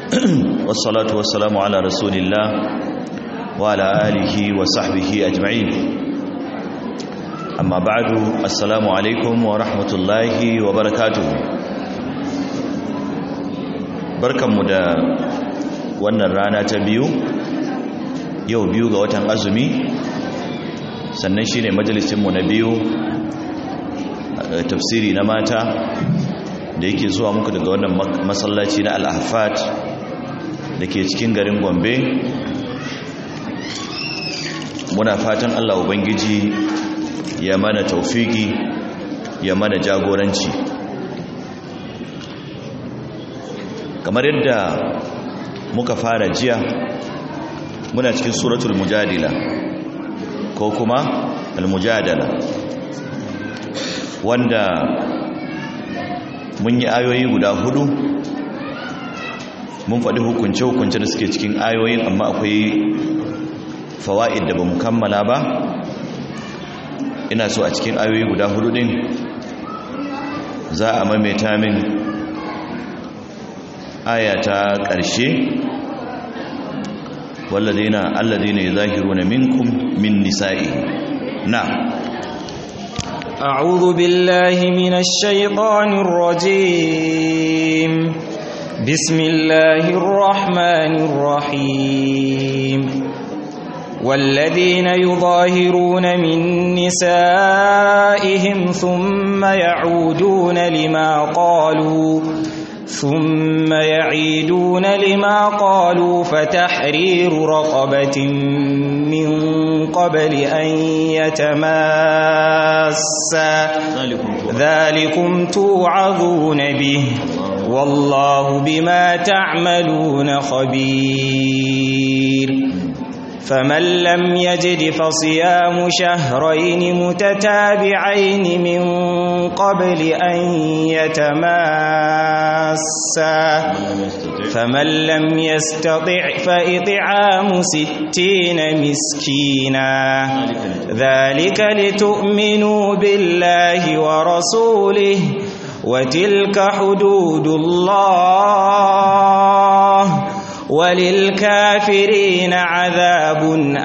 والصلاة والسلام على رسول الله وعلى آله وصحبه أجمعين أما بعد السلام عليكم ورحمة الله وبركاته بركة مدى wannan rana ta biyu yau biyu ga watan azumi sannan shine majalisinmu na biyu tafsiri na mata da yake zuwa muku daga wannan masallaci na al-ahfat da ke cikin garin gombe muna fatan allah ubangiji ya mana taufiki ya mana jagoranci kamar yadda muka fara jiya muna cikin suratul mujadila ko kuma al-mujadala wanda mun yi ayoyi guda hudu mun faɗi hukunce-hukunce da suke cikin ayoyin amma akwai fawa'id da ba mu kammala ba ina so a cikin ayoyi guda hudu din za a maimaita min aya ta ƙarshe والذين الذين يظاهرون منكم من نسائهم نعم أعوذ بالله من الشيطان الرجيم بسم الله الرحمن الرحيم والذين يظاهرون من نسائهم ثم يعودون لما قالوا ثم يعيدون لما قالوا فتحرير رقبة من قبل أن يتماسا ذلكم توعظون به والله بما تعملون خبير فمن لم يجد فصيام شهرين متتابعين من قبل أن يتماسا فمن لم يستطع فإطعام ستين مسكينا ذلك لتؤمنوا بالله ورسوله وتلك حدود الله وللكافرين عذاب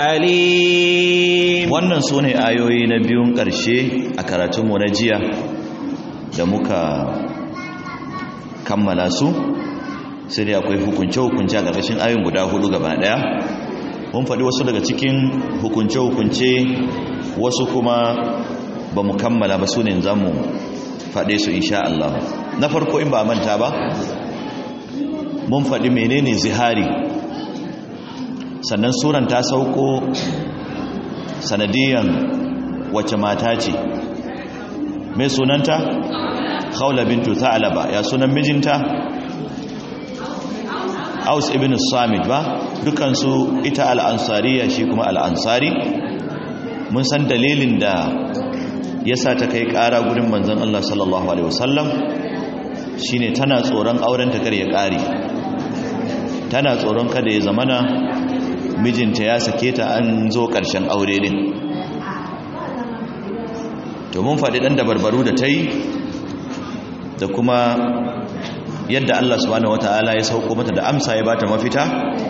أليم wannan su ne ayoyi na biyun ƙarshe a karatunmu na jiya da muka kammala su sai dai akwai hukunce-hukunce a ƙarƙashin ayoyin guda hudu gaba ɗaya mun faɗi wasu daga cikin hukunce-hukunce wasu kuma ba mu kammala ba su ne za mu faɗe su insha Allah na farko in ba manta ba mun faɗi menene zihari sannan suran ta sauko sanadiyan wace mata ce mai sunanta khawla bintu tha'laba ya sunan mijinta aus ibn samit ba dukansu ita al'ansariya shi kuma al'ansari mun san dalilin da yasa ta kai ƙara gurin manzon Allah sallallahu alaihi wasallam shine tana tsoron auren ta kar ya ƙare tana tsoron kada ya zamana mijinta ya sake ta an zo ƙarshen aure din to mun faɗi ɗan dabarbaru da ta yi da kuma yadda Allah subhanahu wata'ala ya sauko mata da amsa ya bata mafita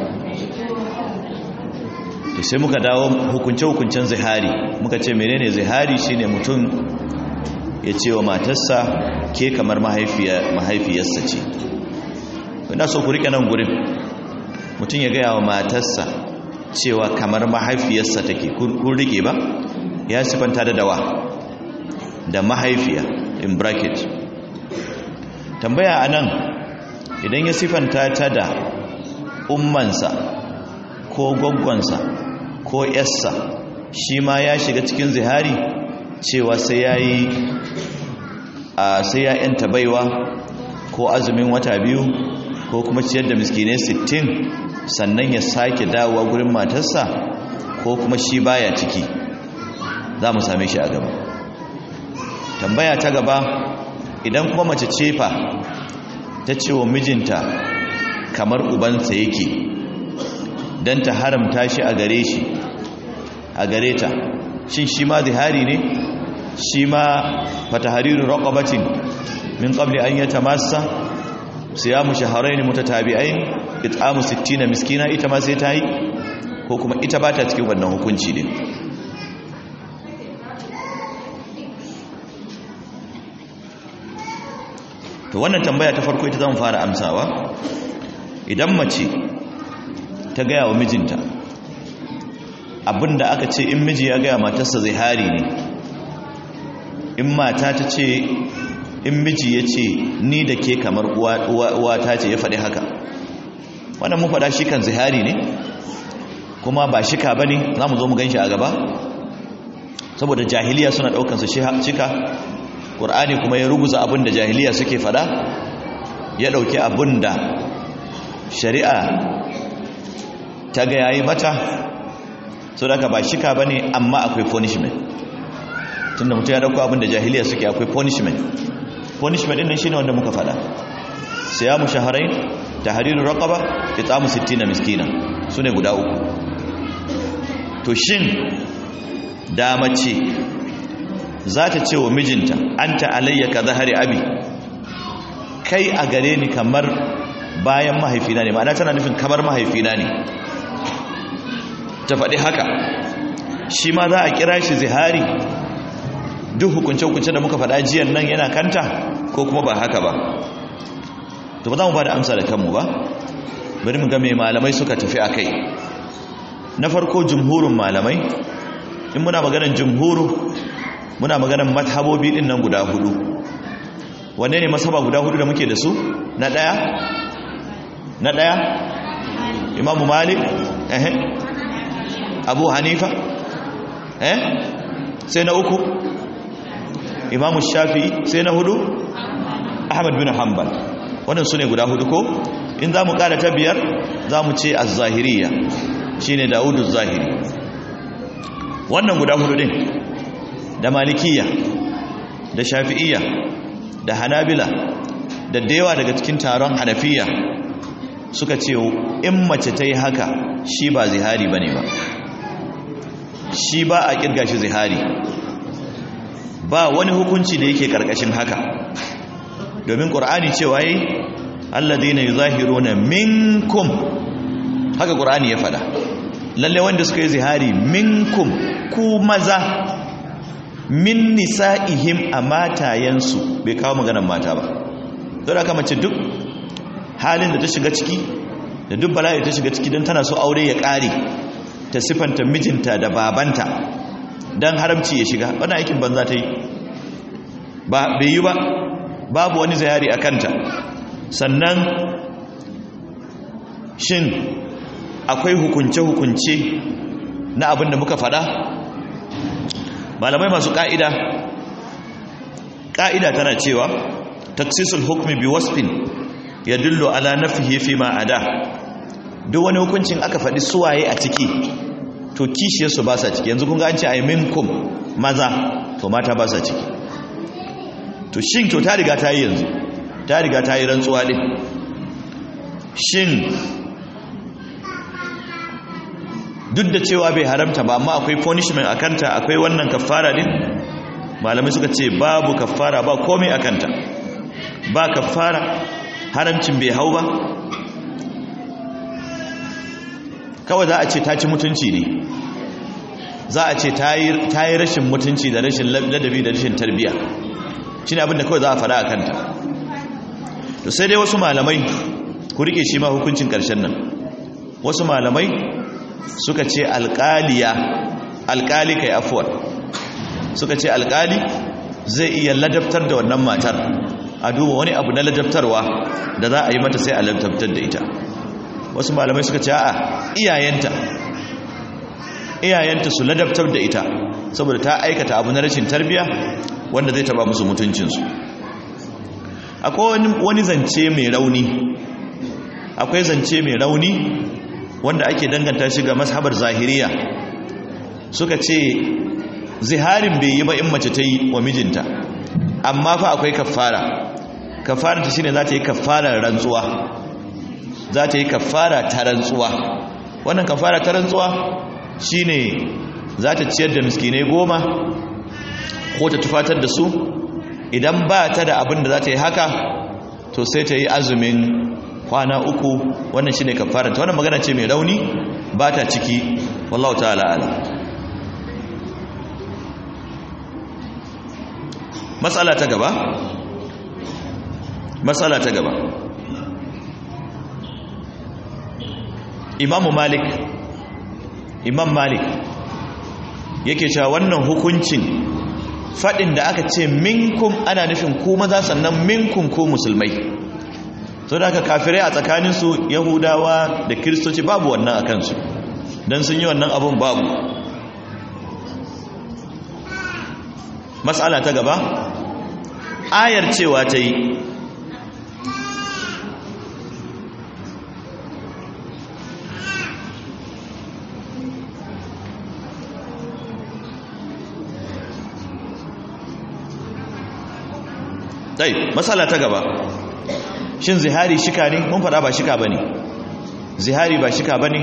to sai muka dawo hukunce-hukuncen zihari muka ce menene zihari shine mutum ya ce wa matarsa ke kamar mahaifiyarsa ce ina so ku rike nan gurin mutum ya gaya wa matarsa cewa kamar mahaifiyarsa take kun rike ba ya sifanta da dawa da mahaifiya in bracket tambaya anan idan ya sifanta ta da ummansa ko gwaggwansa ko yassa shi ma ya shiga cikin zihari cewa sai ya yi a sai ya yanta baiwa ko azumin wata biyu ko kuma ciyar da miskinai sittin sannan ya sake dawowa gurin matarsa ko kuma shi baya ciki za mu same shi a gaba tambaya ta gaba idan kuma mace cefa ta ce wa mijinta kamar ubansa yake don ta haramta shi a gare shi a gare ta shin shi ma zihari ne shi ma fatahariru raqabatin min qabli an yatamassa siyamu shahrayn mutatabi'ain it'amu 60 miskina ita ma sai ta yi ko kuma ita ba ta cikin wannan hukunci din to wannan tambaya ta farko ita zan fara amsawa idan mace ta gaya wa mijinta abinda aka ce in miji ya gaya matarsa zihari ne in mata ta ce in miji ya ce ni da ke kamar uwata ce ya faɗi haka wannan mun faɗa shi kan zihari ne kuma ba shika ba ne za mu zo mu gan shi a gaba saboda jahiliya suna ɗaukansa shika ƙur'ani kuma ya ruguza abin da jahiliya suke faɗa ya ɗauki abin da shari'a ta ga yayi mata so da ba shika ba ne amma akwai punishment tunda mutum ya ɗauko abin da jahiliya suke akwai punishment punishment ɗin shi ne wanda muka faɗa siyamu shaharain tahriru raqaba it'amu 60 miskina sune guda uku to shin da mace za ta ce wa mijinta anta alayya ka zahari abi kai a gare ni kamar bayan mahaifina ne ma'ana tana nufin kamar mahaifina ne ta faɗi haka shi ma za a kira shi zihari duk hukunce-hukunce da muka faɗa jiyan nan yana kanta ko kuma ba haka ba to ba za mu ba da amsa da kanmu ba bari mu ga mai malamai suka tafi a kai na farko jumhurin malamai in muna maganar jumhuru muna maganar mazhabobi din nan guda hudu wanne ne masaba guda hudu da muke da su na daya na daya imamu malik eh abu hanifa eh sai na uku imamu shafi'i sai na hudu ahmad bin hanbal wannan su ne guda hudu ko in za mu ƙara ta biyar za mu ce az-zahiriya shi ne dawudu zahiri wannan guda hudu din da malikiya da shafi'iya da hanabila da dewa daga cikin taron hanafiya suka ce in mace ta yi haka shi ba zihari ba ne ba shi ba a ƙirga shi zihari ba wani hukunci da yake ƙarƙashin haka domin ƙur'ani cewa yi alladina yuzahiruna minkum haka qur'ani ya fada lalle wanda suka yi zihari minkum ku maza min nisa'ihim a matayensu bai kawo maganar mata ba don haka mace duk halin da ta shiga ciki da duk bala'i ta shiga ciki don tana so aure ya ƙare ta sifanta mijinta da babanta don haramci ya shiga wani aikin banza ta yi ba bai yi ba babu wani zihari a kanta sannan shin akwai hukunce-hukunce na abin da muka fada malamai masu ƙa'ida ƙa'ida tana cewa taksisul hukumi bi wasfin ya dullo ala nafihi fi ma'ada duk wani hukuncin aka faɗi suwaye a ciki to kishiyarsu ba sa ciki yanzu kun ga an ce a yi minkum maza to mata ba sa ciki to shin to ta riga ta yi yanzu ta riga ta yi rantsuwa ɗin shin duk da cewa bai haramta ba amma akwai punishment a kanta akwai wannan kafara ɗin malamai suka ce babu kafara ba komai a kanta ba kafara haramcin bai hau ba kawai za a ce ta ci mutunci ne za a ce ta yi rashin mutunci da rashin ladabi da rashin tarbiya shi ne abinda kawai za a fara a kanta to sai dai wasu malamai ku rike shi ma hukuncin ƙarshen nan wasu malamai suka ce alƙaliya alƙali kai afuwar suka ce alƙali zai iya ladabtar da wannan matar a duba wani abu na ladabtarwa da za a yi mata sai a ladabtar da ita wasu malamai suka ce a iyayenta iyayenta su ladabtar da ita saboda ta aikata abu na rashin tarbiya wanda zai taba musu mutuncinsu akwai wani zance mai rauni akwai zance mai rauni wanda ake danganta shi ga mashabar zahiriya suka ce ziharin bai yi ba in mace ta yi wa mijinta amma fa akwai kafara kafara ta shine za ta yi kafarar rantsuwa za ta yi kafara ta rantsuwa wannan kafara ta rantsuwa shine za ta ciyar da miskinai goma ko ta tufatar da su idan ba ta da abin da za ta yi haka to sai ta yi azumin kwana uku wannan shine kafaranta wannan magana ce mai rauni ba ta ciki wallahu ta'ala ala matsala ta gaba matsala ta gaba imamu malik imam malik yake cewa wannan hukuncin faɗin da aka ce minkum ana nufin ku maza sannan minkum ku musulmai so da aka kafirai a tsakaninsu yahudawa da kiristoci babu wannan a kansu don sun yi wannan abun babu matsala ta gaba ayar cewa ta yi dai matsala ta gaba shin zihari shika ne mun fada ba shika bane zihari ba shika bane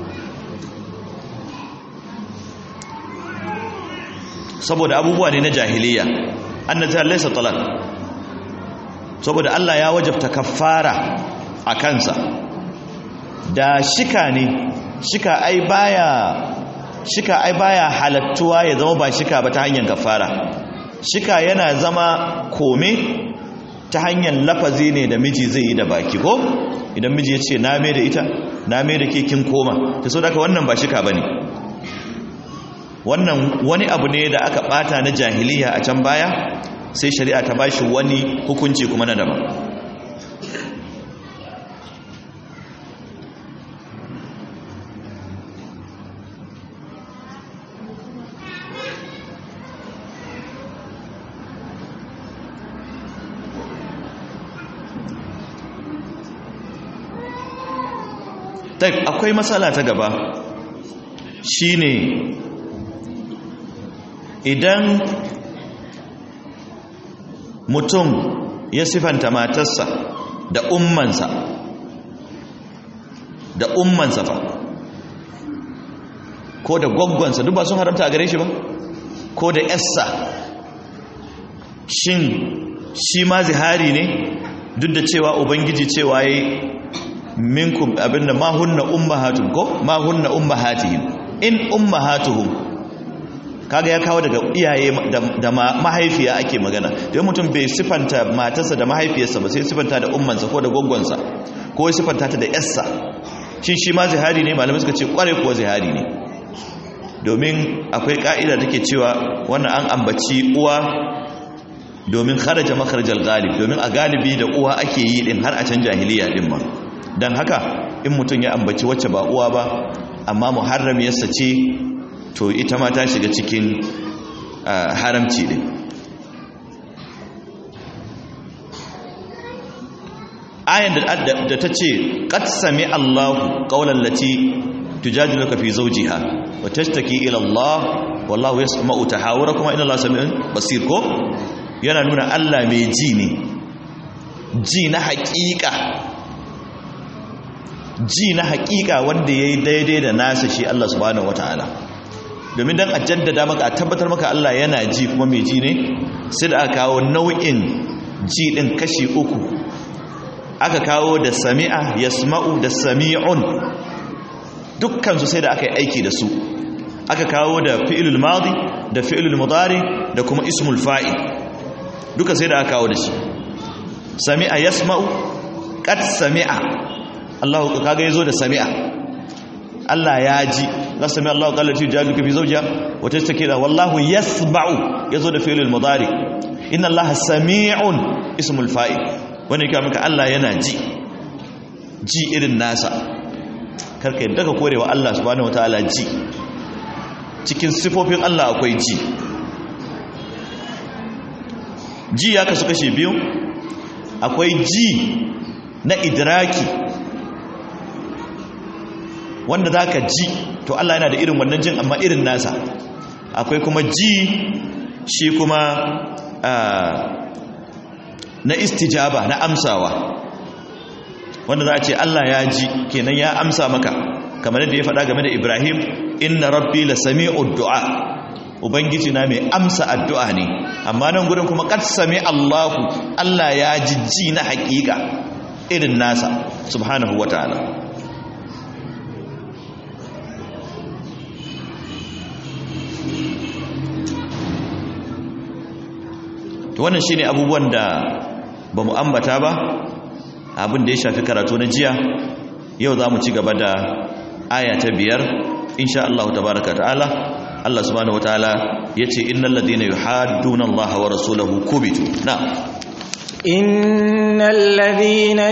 saboda abubuwa ne na jahiliya annata laysa talaq saboda Allah ya wajabta kaffara a kansa da shika ne shika ai baya shika ai baya halattuwa ya zama ba shika ba ta hanyar kaffara shika yana zama kome ta hanyar lafazi ne da miji zai yi da baki ko idan miji ya ce na mai da ita na mai da kekin koma ta so daga wannan ba shika ba ne wannan wani abu ne da aka bata na jahiliya a can baya sai shari'a ta bashi wani hukunci kuma na daban akwai matsala ta gaba shine idan mutum ya sifanta matarsa da ummansa da ummansa fa ko da gwaggwansa duk ba sun haramta a gare shi ba ko da yassa shin shi ma zihari ne duk da cewa ubangiji cewa ya minkum abinda ma hunna ummahatun ko ma hunna ummahatihim in ummahatuhum kaga ya kawo daga iyaye da mahaifiya ake magana don mutum bai sifanta matarsa da mahaifiyarsa ba sai sifanta da ummansa ko da gwaggwansa ko ya sifanta ta da yarsa shin shi ma zihari ne malamai suka ce kware kuwa zihari ne domin akwai ka'ida take cewa wannan an ambaci uwa domin kharaja makharajal galib domin a galibi da uwa ake yi din har a can jahiliya din ma dan haka in mutum ya ambaci wacce ba uwa ba amma muharramiyarsa ce to ita ma ta shiga cikin haramci din ayan da ta ce qad sami Allahu qawlan lati tujadiluka fi zawjiha wa tashtaki ila Allah wallahu yasma'u tahawurakum inna Allaha sami'un basir ko yana nuna Allah mai ji ne ji na haƙiƙa ji na haƙiƙa wanda yayi daidai da nasa shi Allah subhanahu wataala domin dan a jaddada maka a tabbatar maka Allah yana ji kuma mai ji ne sai da aka kawo nau'in ji din kashi uku aka kawo da sami'a yasma'u da sami'un dukkan su sai da aka yi aiki da su aka kawo da fi'ilul madi da fi'ilul mudari da kuma ismul fa'il duka sai da aka kawo da shi sami'a yasma'u qad sami'a Allah kaga yazo da sami'a Allah ya ji la sami Allah qala ti jaduka fi zawjiha wa tastakira wallahu yasma'u yazo da fi'ilul mudari inna Allah sami'un ismul fa'il wanda yake maka Allah yana ji ji irin nasa karka yadda ka korewa Allah subhanahu wataala ji cikin sifofin Allah akwai ji ji ya kasu kashe biyu akwai ji na idraki wanda za ka ji to Allah yana da irin wannan jin amma irin nasa akwai kuma ji shi kuma na istijaba na amsawa wanda za a ce Allah ya ji kenan ya amsa maka kamar yadda ya faɗa game da Ibrahim inna rabbi la sami'ud du'a ubangiji na mai amsa addu'a ne amma nan gurin kuma qad sami Allahu Allah ya jijji na haƙiƙa irin nasa subhanahu wataala to wannan shine abubuwan da ba mu ambata ba abin da ya shafi karatu na jiya yau za mu ci gaba da aya ta biyar insha Allah tabaraka ta'ala Allah subhanahu wataala yace innal ladina yuhadduna Allah wa rasulahu kubitu na innal ladina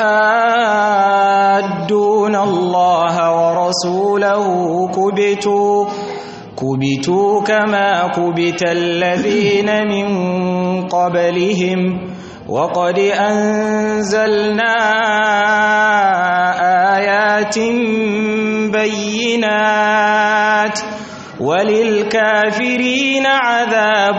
yuhadduna Allah wa rasulahu kubitu كبتوا كما كبت الذين من قبلهم وقد أنزلنا آيات بينات وللكافرين عذاب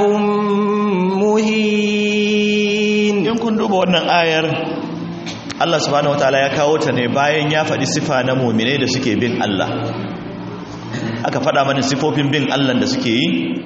مهين in kun duba wannan ayar Allah subhanahu wataala ya kawo ta ne bayan ya faɗi sifa na mu'minai da suke bin Allah aka faɗa mana sifofin bin Allah da suke yi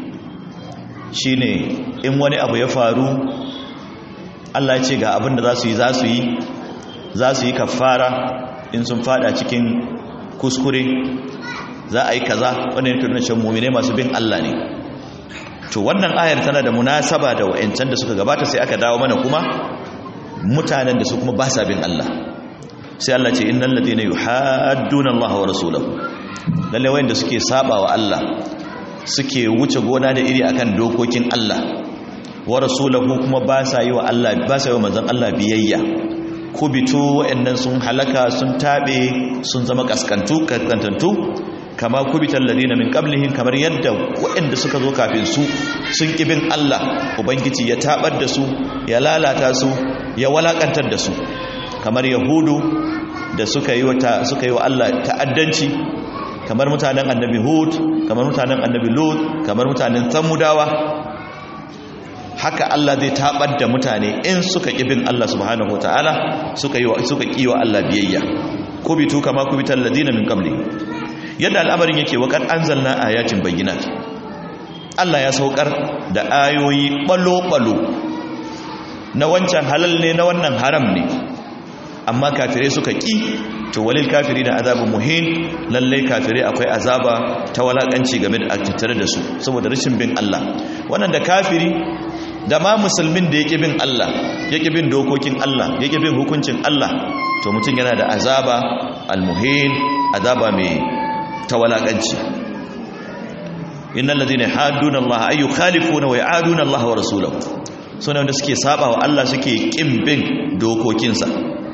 shine in wani abu ya faru Allah ya ce ga abin da za su yi za su yi za su yi kafara in sun fada cikin kuskure za a yi kaza wannan yake nuna cewa mu'mine masu bin Allah ne to wannan ayar tana da munasaba da wa'ancan da suka gabata sai aka dawo mana kuma mutanen da su kuma ba sa bin Allah sai Allah ce innal ladina yuhadduna Allah wa rasulahu lalle wayanda suke saba wa Allah suke wuce gona da iri akan dokokin Allah wa rasulahu kuma ba sa yi wa Allah ba sa yi wa manzon Allah biyayya kubitu wayannan sun halaka sun tabe sun zama kaskantu kaskantantu kama kubital ladina min qablihim kamar yadda wayanda suka zo kafin su sun kibin Allah ubangiji ya tabar da su ya lalata su ya walakantar da su kamar yahudu da suka yi wa suka yi wa Allah ta'addanci kamar mutanen annabi hud kamar mutanen annabi lut kamar mutanen samudawa haka Allah zai tabar da mutane in suka kibin Allah subhanahu wataala suka yi suka kiwa Allah biyayya kubitu kama kubital ladina min qabli yadda al'amarin yake wa kan anzalna ayatin bayyinat Allah ya saukar da ayoyi balo balo na wancan halal ne na wannan haram ne amma kafirai suka ki to walil kafiri da azabun muhin lalle kafirai akwai azaba ta walakanci game da tattare da su saboda rashin bin Allah wannan da kafiri da ma musulmin da yake bin Allah yake bin dokokin Allah yake bin hukuncin Allah to mutum yana da azaba almuhin azaba mai ta walakanci innal ladina hadduna Allah ay yukhalifuna wa ya'aduna Allah wa rasulahu sunan da suke saba wa Allah suke kin bin dokokinsa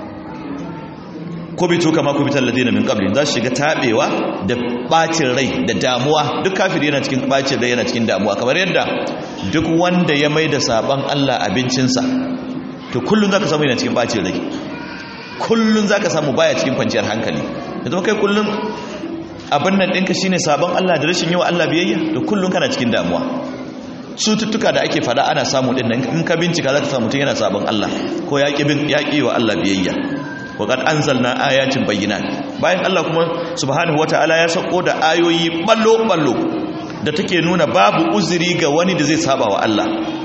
kubitu kama kubitar ladina min qabli za su shiga tabewa da bacin rai da damuwa duk kafiri yana cikin bacin rai yana cikin damuwa kamar yadda duk wanda ya mai da saban Allah abincinsa to kullun zaka samu yana cikin bacin rai kullun zaka samu baya cikin kwanciyar hankali yanzu kai kullun abin nan ɗinka shine sabon Allah da rashin yawa Allah biyayya to kullun kana cikin damuwa cututtuka da ake fada ana samu din nan in ka bincika zaka samu mutum yana sabon Allah ko ya bin yaƙi wa Allah biyayya waƙar an zalna ayatin bayyana bayan Allah kuma subhanahu wata'ala ya sako da ayoyi ballo-ballo da take nuna babu uzuri ga wani da zai saba wa Allah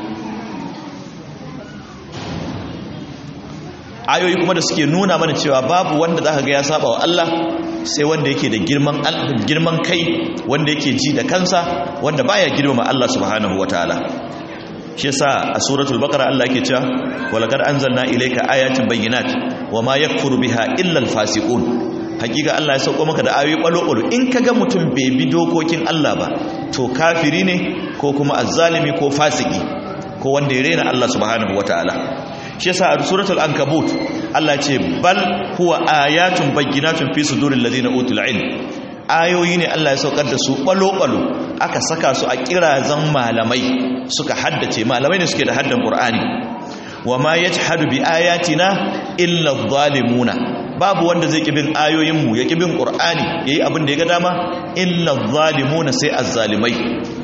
ayoyi kuma da suke nuna mana cewa babu wanda za ka ga ya saba wa Allah sai wanda yake da girman girman kai wanda yake ji da kansa wanda baya girmama Allah subhanahu wata'ala shi yasa a suratul baqara Allah yake cewa walaqad anzalna ilayka ayatin bayyinat wama yakfuru biha illa alfasiqun hakika Allah ya sauko maka da ayoyi balo-balo in kaga mutum bai bi dokokin Allah ba to kafiri ne ko kuma azzalimi ko fasiki ko wanda ya rena Allah subhanahu wataala shi yasa a suratul ankabut Allah ce bal huwa ayatun bayyinatun fi suduril ladina utul ilm ayoyi ne Allah ya saukar da su balo-balo aka saka su a kirazan malamai suka haddace malamai ne suke da haddan qur'ani wa ma yajhadu bi ayatina illa adh-dhalimuna babu wanda zai kibin ayoyin mu ya kibin qur'ani yayi abin da ya ga dama illa adh-dhalimuna sai az-zalimai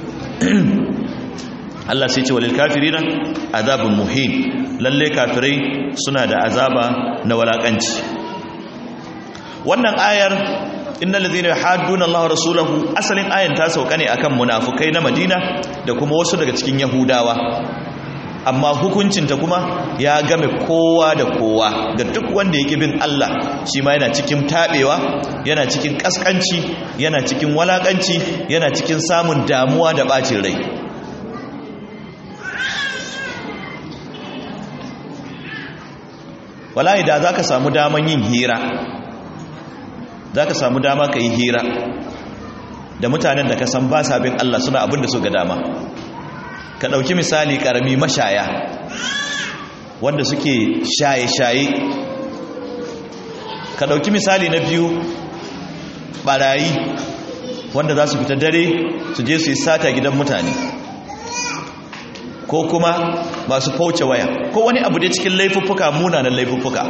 Allah sai ce walil kafirina azabun muhin lalle kafirai suna da azaba na walakanci wannan ayar innal ladhina yuhadduna Allah wa rasulahu asalin ayan ta sauka ne akan munafukai na Madina da kuma wasu daga cikin Yahudawa amma hukuncinta kuma ya game kowa da kowa ga duk wanda yake bin Allah shi ma yana cikin tabewa yana cikin kaskanci yana cikin walakanci yana cikin samun damuwa da bacin rai wallahi da zaka samu daman yin hira zaka samu dama ka yi hira da mutanen da ka san ba sa bin Allah suna abin da su ga dama ka ɗauki misali ƙarami mashaya wanda suke shaye-shaye ka ɗauki misali na biyu ɓarayi wanda za su fita dare su je su yi sata gidan mutane ko kuma masu fauce waya ko wani abu dai cikin laifuffuka munanan laifuffuka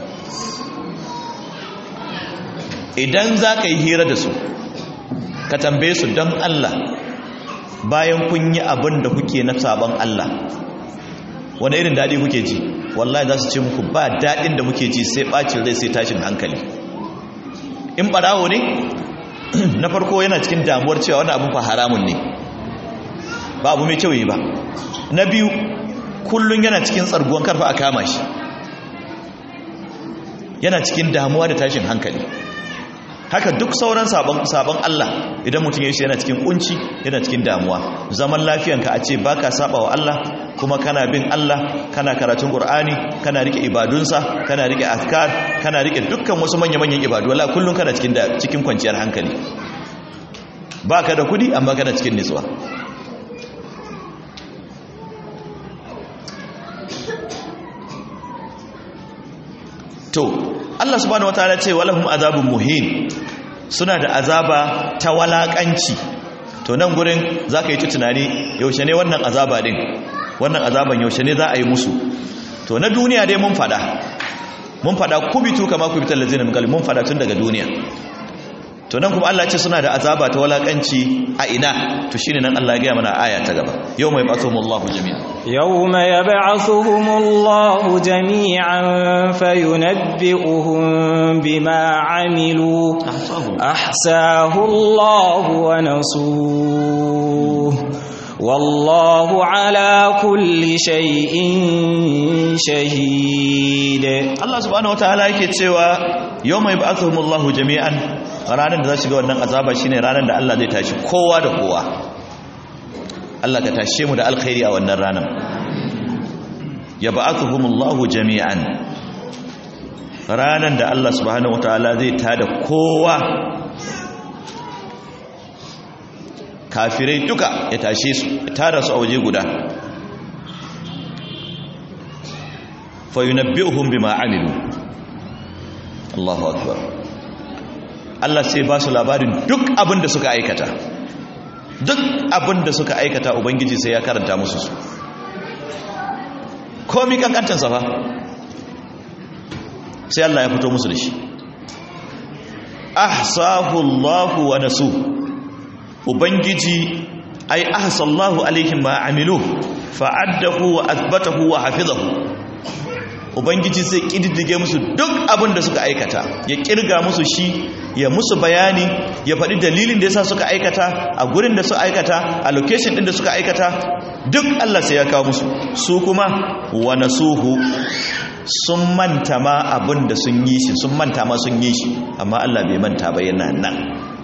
idan za ka yi hira da su ka tambaye su don Allah bayan kun yi abin da kuke na sabon Allah wani irin daɗi kuke ji wallahi za su ce muku ba daɗin da muke ji sai ɓacin rai sai tashin hankali in ɓarawo ne na farko yana cikin damuwar cewa wani abin fa haramun ne ba abu mai kyau yi ba na biyu kullum yana cikin tsarguwan karfa a kama shi yana cikin damuwa da tashin hankali haka duk sauran sabon sabon Allah idan mutum ya shi yana cikin kunci yana cikin damuwa zaman lafiyanka a ce baka saba wa Allah kuma kana bin Allah kana karatun Qur'ani kana rike ibadunsa kana rike azkar kana rike dukkan wasu manya-manyan ibadu wallahi kullun kana cikin da cikin kwanciyar hankali baka da kudi amma kana cikin nutsuwa to Allah subhanahu wataala ce walahum azabun muhin suna da azaba ta walakanci to nan gurin zaka yi ta tunani yaushe ne wannan azaba din wannan azaban yaushe ne za a yi musu to na duniya dai mun fada mun fada kubitu kama kubital ladzina min qabl mun fada tun daga duniya to nan kuma Allah ce suna da azaba ta walakanci a ina to shine nan Allah ya ga mana aya ta gaba yawma yab'athumullahu jami'an يوم يبعثهم الله جميعا فينبئهم بما عملوا أحساه الله ونسوه والله على كل شيء شهيد Allah subhanahu wataala yake cewa yawma yab'athuhumullahu jami'an ranar da za shiga wannan azaba shine ranar da Allah zai tashi kowa da kowa Allah ka tashe mu da alkhairi a wannan ranar yab'athuhumullahu jami'an ranar da Allah subhanahu wataala zai tada kowa kafirai duka ya tashe su ya tada su a waje guda fa yunabbi'uhum bima amilu Allahu akbar Allah sai ba su labarin duk abin da suka aikata duk abin da suka aikata ubangiji sai ya karanta musu su komi kankantansa fa sai Allah ya fito musu da shi ahsahu Allahu wa nasu ubangiji ai ahsallahu alaihim ma amilu fa'addahu wa athbatahu wa hafizahu ubangiji sai kididdige musu duk abin da suka aikata ya kirga musu shi ya musu bayani ya faɗi dalilin da yasa suka aikata a gurin da suka aikata a location din da suka aikata duk Allah sai ya kawo musu su kuma wa nasuhu sun manta ma abin da sun yi shi sun manta ma sun yi shi amma Allah bai manta ba yana nan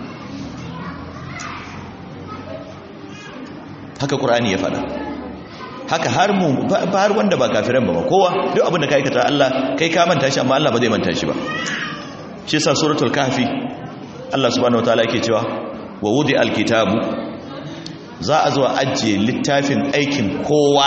haka Qur'ani ya faɗa haka har mu har wanda ba kafiran ba kowa duk abin da ka aikata Allah kai ka manta shi amma Allah ba zai manta shi ba shi yasa suratul kahfi Allah subhanahu wataala yake cewa wa wudi alkitabu za a zo ajiye littafin aikin kowa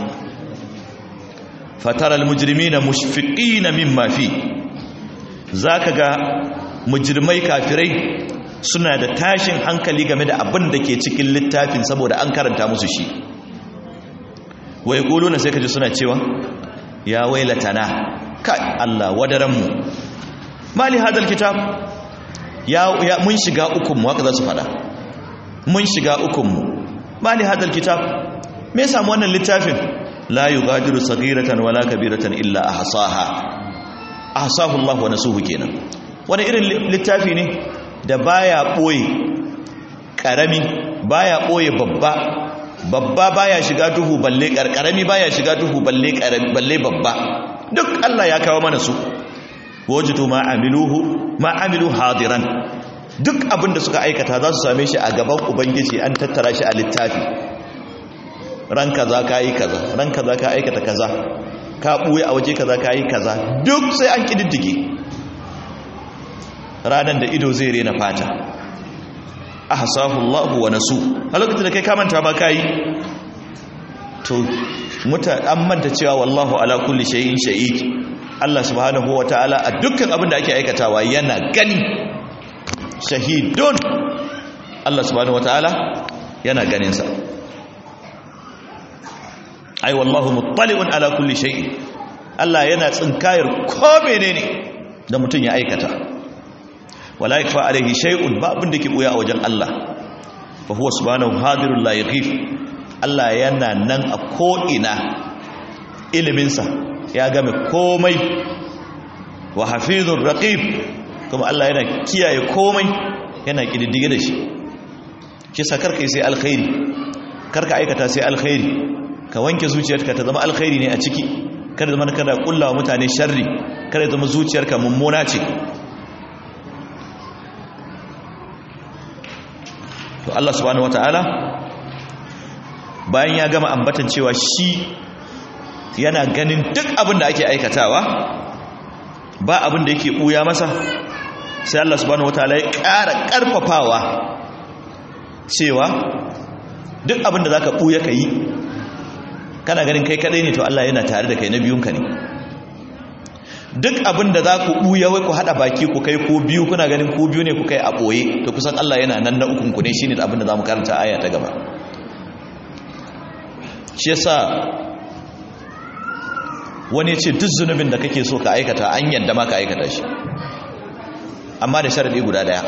fatara almujrimina mushfiqina mimma fi zaka ga mujrimai kafirai suna da tashin hankali game da abin da ke cikin littafin saboda an karanta musu shi wai na sai kaji suna cewa ya wailatana kai Allah wadaranmu mali hadal kitab ya, ya mun shiga ukunmu haka za su fada mun shiga ukunmu mali hadal kitab me ya samu wannan littafin la yughadiru saghiratan wala kabiratan illa ahsaha ahsahu Allah wa nasuhu kenan wani irin littafi ne da baya ɓoye ƙarami baya ɓoye babba babba baya shiga duhu balle ƙarƙarami baya shiga duhu balle balle babba duk Allah ya kawo mana su wajidu ma amiluhu ma amilu hadiran duk abin da suka aikata za su same shi a gaban ubangiji an tattara shi a littafi ran kaza ka yi kaza ran kaza ka aikata kaza ka ɓuye a waje kaza ka yi kaza duk sai an ƙididdige ranar da ido zai rena fata a hasahu Allahu wa nasu a lokacin da kai kamanta ba ka yi to an manta cewa wallahu ala kulli shay'in shahid Allah subhanahu wa ta'ala a dukkan abin da ake aikatawa yana gani shahidun Allah subhanahu wa ta'ala yana ganinsa ai wallahu muttali'un ala kulli shay'in Allah yana tsinkayar ko menene da mutum ya aikata wala yakfa alaihi shay'un ba abin da ke buya a wajen Allah fa huwa subhanahu hadirul la yaghif Allah yana nan a ko ina ilimin sa ya game komai wa hafizur raqib kuma Allah yana kiyaye komai yana kididdige da shi shi sa karka sai alkhairi karka aikata sai alkhairi ka wanke zuciyarka ta zama alkhairi ne a ciki kada zama kada kullawa mutane sharri kada zama zuciyarka mummuna ce to Allah subhanahu wataala bayan ya gama ambatan cewa shi yana ganin duk abin da ake aikatawa ba abin da yake buya masa sai Allah subhanahu wataala ya ƙara ƙarfafawa cewa duk abin da zaka buya ka yi kana ganin kai kadai ne to Allah yana tare da kai na biyunka ne duk abin da za ku ɓuya wai ku haɗa baki ku kai ko biyu kuna ganin ko biyu ne ku kai a ɓoye to kusan Allah yana nan na ukunku ne shi ne abin da za mu karanta aya ta gaba shi yasa wani ce duk zunubin da kake so ka aikata an yadda ma ka aikata shi amma da sharaɗi guda ɗaya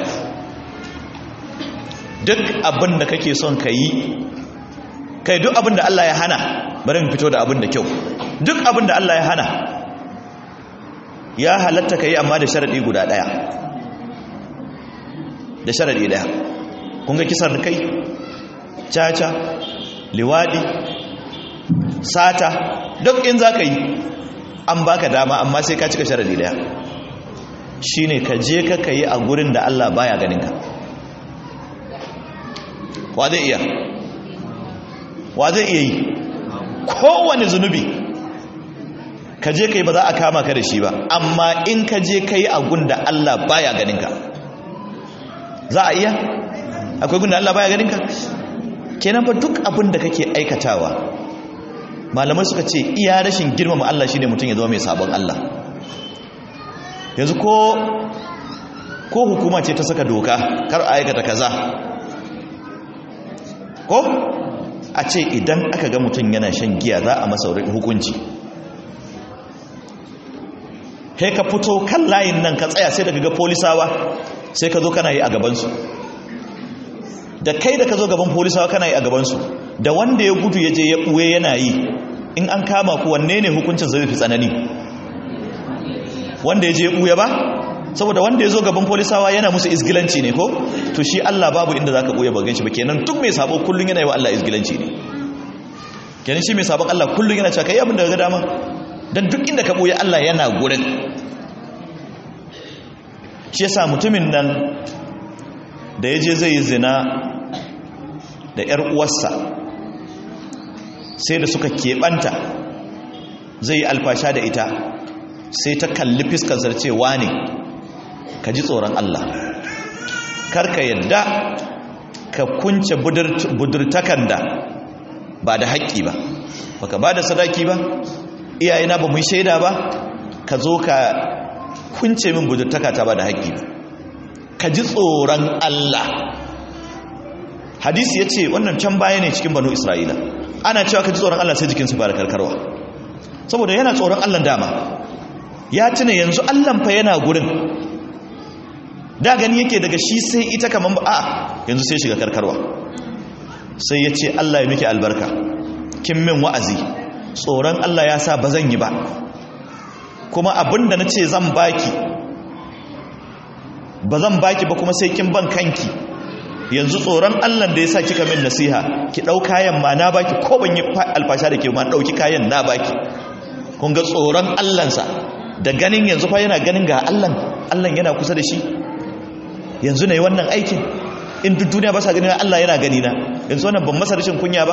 duk abin da kake son ka yi kai duk abin da Allah ya hana bari mu fito da abin da kyau duk abin da Allah ya hana ya halatta ka yi amma da sharaɗi guda ɗaya da sharaɗi ɗaya kun ga kisar da kai caca liwaɗi sata duk in za ka yi an baka dama amma sai ka cika sharaɗi ɗaya shi ne ka je ka ka yi a gurin da Allah baya ganinka wa zai iya wa zai iya yi kowane zunubi ka je kai ba za a kama ka da shi ba amma in ka je kai a gunda Allah baya ganin ka za a iya akwai gunda Allah baya ganin ka kenan fa duk abin da kake aikatawa malamai suka ce iya rashin girmama Allah shine mutum ya zama mai sabon Allah yanzu ko ko hukuma ce ta saka doka kar a aikata kaza ko a ce idan aka ga mutum yana shan giya za a masa hukunci kai ka fito kan layin nan ka tsaya sai daga ga polisawa sai ka zo kana yi a gabansu da kai da ka zo gaban polisawa kana yi a gabansu da wanda ya gudu ya je ya ɓuwe yana yi in an kama ku wanne ne hukuncin zai fi tsanani wanda ya je ɓuya ba saboda wanda ya zo gaban polisawa yana musu izgilanci ne ko to shi Allah babu inda za ka ɓuya ba ganshi ba kenan duk mai sabo kullum yana yi wa Allah izgilanci ne kenan shi mai sabon Allah kullum yana cewa kai abin da ga dama don duk inda ka ɓoye Allah yana gurin shi yasa mutumin nan da ya je zai yi zina da ‘yar uwarsa sai da suka keɓanta zai yi alfasha da ita sai ta kalli fiskar cewa ne ka ji tsoron Allah karka yadda ka kunce budurtakan da ba da haƙƙi ba baka ba da sadaki ba iyayena ba mu shaida ba ka zo ka kunce min budurtaka ta ba da haƙƙi ba ka ji tsoron Allah hadisi ya ce wannan can baya ne cikin banu isra'ila ana cewa ka ji tsoron Allah sai jikinsu fara karkarwa saboda yana tsoron Allah dama ya tuna yanzu Allah fa yana gurin da gani yake daga shi sai ita kaman ba a yanzu sai shiga karkarwa sai ya ce Allah ya miki albarka kin min wa'azi tsoron Allah ya sa ba zan yi ba kuma abinda na ce zan baki ba zan baki ba kuma sai kin ban kanki yanzu tsoron Allah da ya sa kika min nasiha ki ɗau kayan ma na baki ko ban yi alfasha da ke ma ɗauki kayan na baki kun ga tsoron Allahnsa da ganin yanzu fa yana ganin ga Allah Allah yana kusa da shi yanzu na yi wannan aikin in duk duniya ba sa gani Allah yana gani na yanzu wannan ban masa rashin kunya ba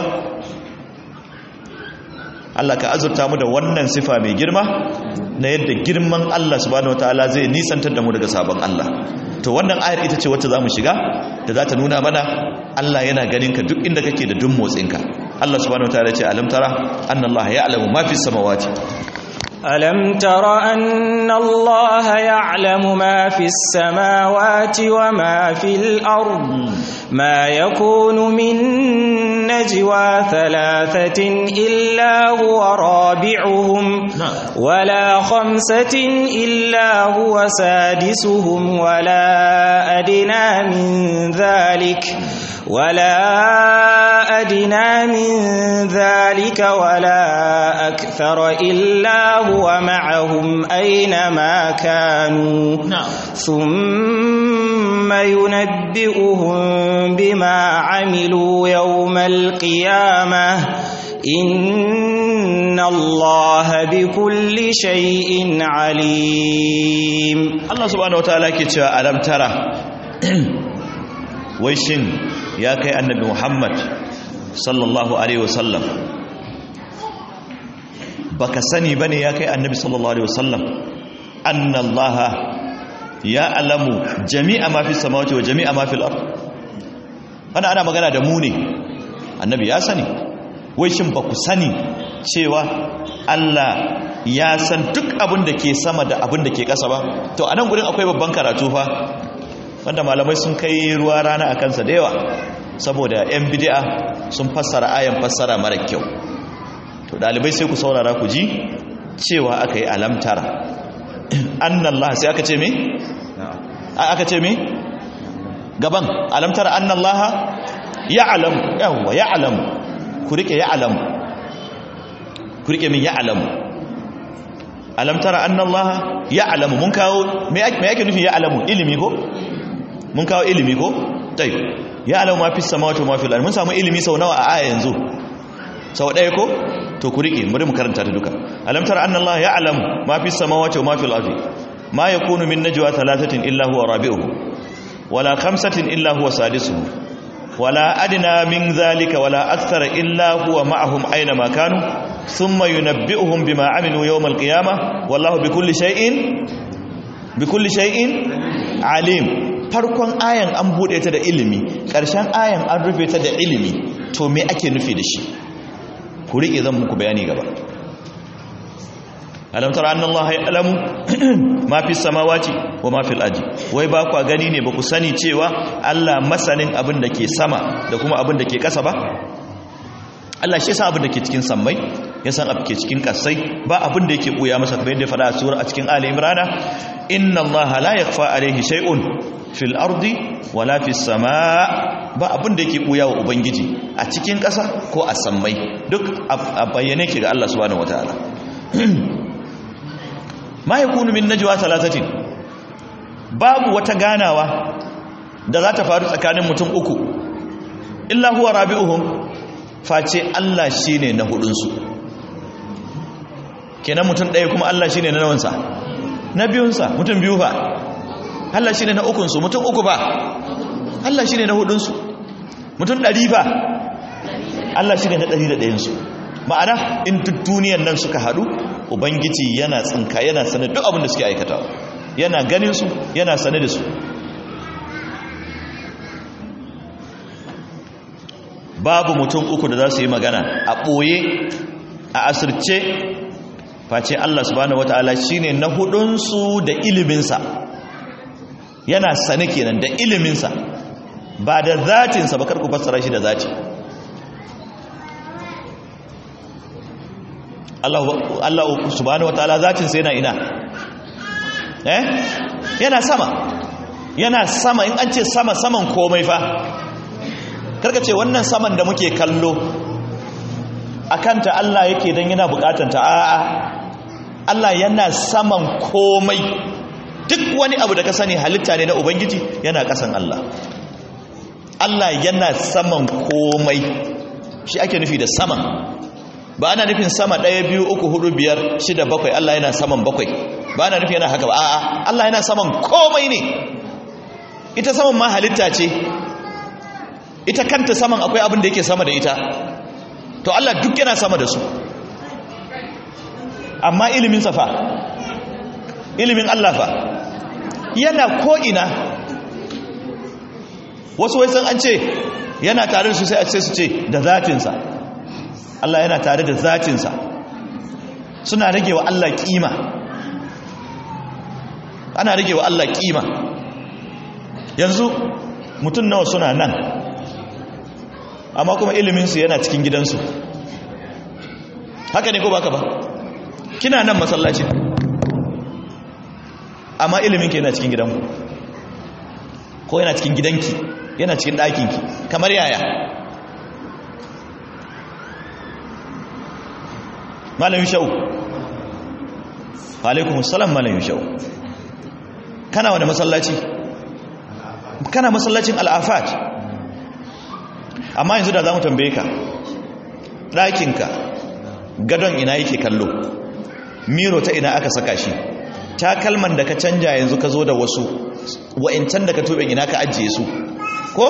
Allah ka azurta mu da wannan sifa mai girma na yadda girman Allah subhanahu wataala zai nisantar da mu daga sabon Allah to wannan ayar ita ce wacce zamu shiga da za ta nuna mana Allah yana ganin ka duk inda kake da duk motsinka Allah subhanahu wataala ya ce alam tara anna Allah ya'lamu ma fi samawati ألم تر أن الله يعلم ما في السماوات وما في الأرض ما يكون من نجوى ثلاثة إلا هو رابعهم ولا خمسة إلا هو سادسهم ولا أدنى من ذلك ولا أدنى من ذلك ولا أكثر إلا هو معهم أينما كانوا ثم ينبئهم بما عملوا يوم القيامة إن الله بكل شيء عليم الله سبحانه وتعالى كتشا ألم ترى ويشن ya kai annabi Muhammad sallallahu alaihi wasallam baka sani bane ya kai annabi sallallahu alaihi wasallam anna Allah ya alamu jami'a ma fi samawati wa jami'a ma fil ard ana ana magana da mu ne annabi ya sani wai shin ba ku sani cewa Allah ya san duk abin da ke sama da abin da ke ƙasa ba to anan gurin akwai babban karatu fa wanda malamai sun kai ruwa rana a kansa da yawa saboda 'yan bidi'a sun fassara ayan fassara mara kyau to dalibai sai ku saurara ku ji cewa aka yi alamtara annallah sai aka ce me? aka ce me? gaban alamtara annallah ya alamu yawwa ya alamu ku rike ya alamu ku rike min ya alamu alamtara annallah ya alamu mun kawo me yake nufin ya alamu ilimi ko? mun kawo ilimi ko? tai ya alamu ma fi samawati wa ma fi mun samu ilimi sau nawa a aya yanzu sau ɗaya ko? to ku riƙe bari mu karanta ta duka alam tara anna allaha ya'lamu ma fi samawati wa ma fi al-ardi ma yakunu min najwa thalathatin illa huwa rabi'uhum wala khamsatin illa huwa sadisuhum wala adna min dhalika wala akthara illa huwa ma'ahum aina ma kanu thumma yunabbi'uhum bima 'amilu yawm al-qiyamah wallahu bikulli shay'in bikulli shay'in alim farkon ayan an bude ta da ilimi ƙarshen ayan an rufe ta da ilimi to me ake nufi da shi ku riƙe zan muku bayani gaba alam tara anna allaha ya'lamu ma fi samawati wa ma fil ardi wai ba ku gani ne ba ku sani cewa Allah masanin abin da ke sama da kuma abin da ke ƙasa ba Allah shi san abin da ke cikin sammai ya san abin ke cikin kasai ba abin da yake buya masa kamar yadda ya faɗa a sura a cikin Ali Imran inna allaha la yakhfa alayhi shay'un fil ardi wala fis samaa ba abin da yake buya wa ubangiji a cikin ƙasa ko a sammai duk a bayyane ke ga Allah subhanahu wataala ma yakunu min najwa thalathatin babu wata ganawa da za ta faru tsakanin mutum uku illa huwa rabi'uhum face Allah shine na hudun su kenan mutum ɗaya kuma Allah shine na nawansa na biyunsa mutum biyu fa Allah shine na ukun su mutum uku ba Allah shine na hudun su mutum ɗari fa Allah shine na ɗari da ɗayan su ma'ana in duk duniyan nan suka haɗu ubangiji yana tsinka yana sanar duk abin da suke aikata yana ganin su yana sanar da su babu mutum uku da za su yi magana a ɓoye a asirce face Allah subhanahu wata'ala shine na hudunsu da iliminsa yana sane kenan da iliminsa ba da zatinsa ba karku fassara shi da zati Allah subhanahu wataala zatinsa yana ina eh yana sama yana sama in an ce sama saman komai fa karka ce wannan saman da muke kallo akanta Allah yake dan yana bukatanta a'a Allah yana saman komai duk wani abu da ka sani halitta ne na ubangiji yana kasan Allah Allah yana saman komai shi ake nufi da saman ba ana nufin sama ɗaya biyu uku hudu biyar shida bakwai Allah yana saman bakwai ba ana nufin yana haka ba a'a Allah yana saman komai ne ita saman ma halitta ce ita kanta saman akwai abin da yake sama da ita to Allah duk yana sama da su amma ilimin fa ilimin Allah fa yana ko'ina wasu wai san an ce yana tare da su sai a ce su ce da zatinsa Allah yana tare da zatinsa suna rage wa Allah kima ana rage wa Allah kima yanzu mutum nawa suna nan amma kuma iliminsu yana cikin gidansu haka ne ko baka ba kina nan masallaci amma iliminki yana cikin gidanku ko yana cikin gidanki yana cikin ɗakinki kamar yaya malamin shau alaikun salam malamin shau kana wani masallaci kana masallacin al'afat amma yanzu da za mu tambaye ka ɗakinka gadon ina yake kallo miro ta ina aka saka shi takalman da ka canja yanzu ka zo da wasu wa'incan da ka tobe ina ka ajiye su ko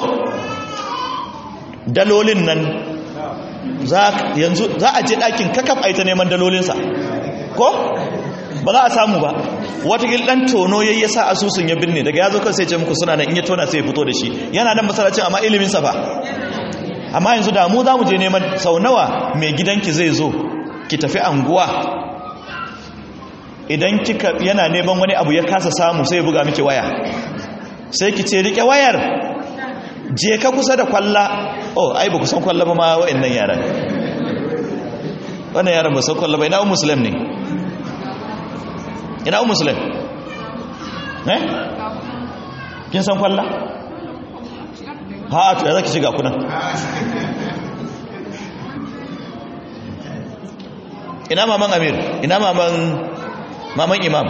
dalolin nan yanzu za a je ɗakin kakaf a yi ta neman dalolinsa ko ba za a samu ba watakil ɗan tono ya yi sa asusun ya binne daga ya zo kan sai ce muku suna nan in ya tona sai ya fito da shi yana nan masalacin amma iliminsa ba amma yanzu da mu za mu je neman sau nawa mai gidanki zai zo ki tafi anguwa idan kika yana neman wani abu ya kasa samu sai ya buga miki waya sai ki ce rike wayar je ka kusa da kwalla oh ai ba kusan kwalla ba ma wa'annan yaran wannan yaran ba san kwalla ba ina un muslim ne ina un muslim eh kin san kwalla ha to ya zaki shiga kuna ina maman amir ina maman maman imam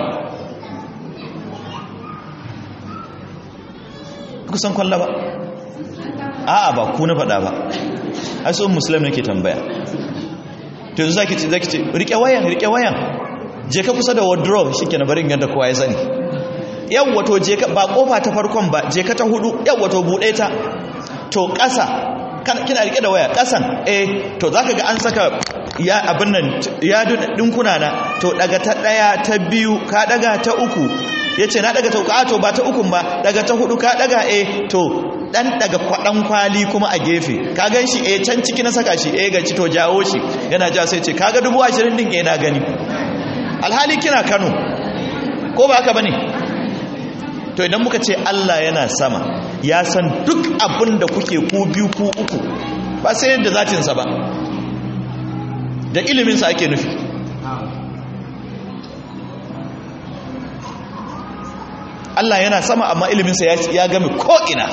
kusan kwalla ba a'a ba ku na faɗa ba ai sun musulmi nake tambaya to yanzu zaki ce zaki ce rike wayan rike wayan je ka kusa da wardrobe shikenan bari in yadda kowa ya sani yawwa to je ka ba kofa ta farkon ba je ka ta hudu yawwa to bude ta to ƙasa kina rike da waya ƙasan eh to zaka ga an saka ya abin nan ya dinkuna na to daga ta daya ta biyu ka daga ta uku yace na daga ta uku a to ba ta ukun ba daga ta hudu ka daga eh to dan daga kwadan kwali kuma a gefe ka gan shi eh can ciki na saka shi eh gaci to jawo shi yana ja sai ce kaga dubu ashirin din eh na gani alhali kina Kano ko ba haka bane to idan muka ce Allah yana sama ya san duk abin da kuke ku biyu ku uku ba sai yadda zatinsa ba da iliminsa ake nufi Allah yana sama amma iliminsa ya game ko'ina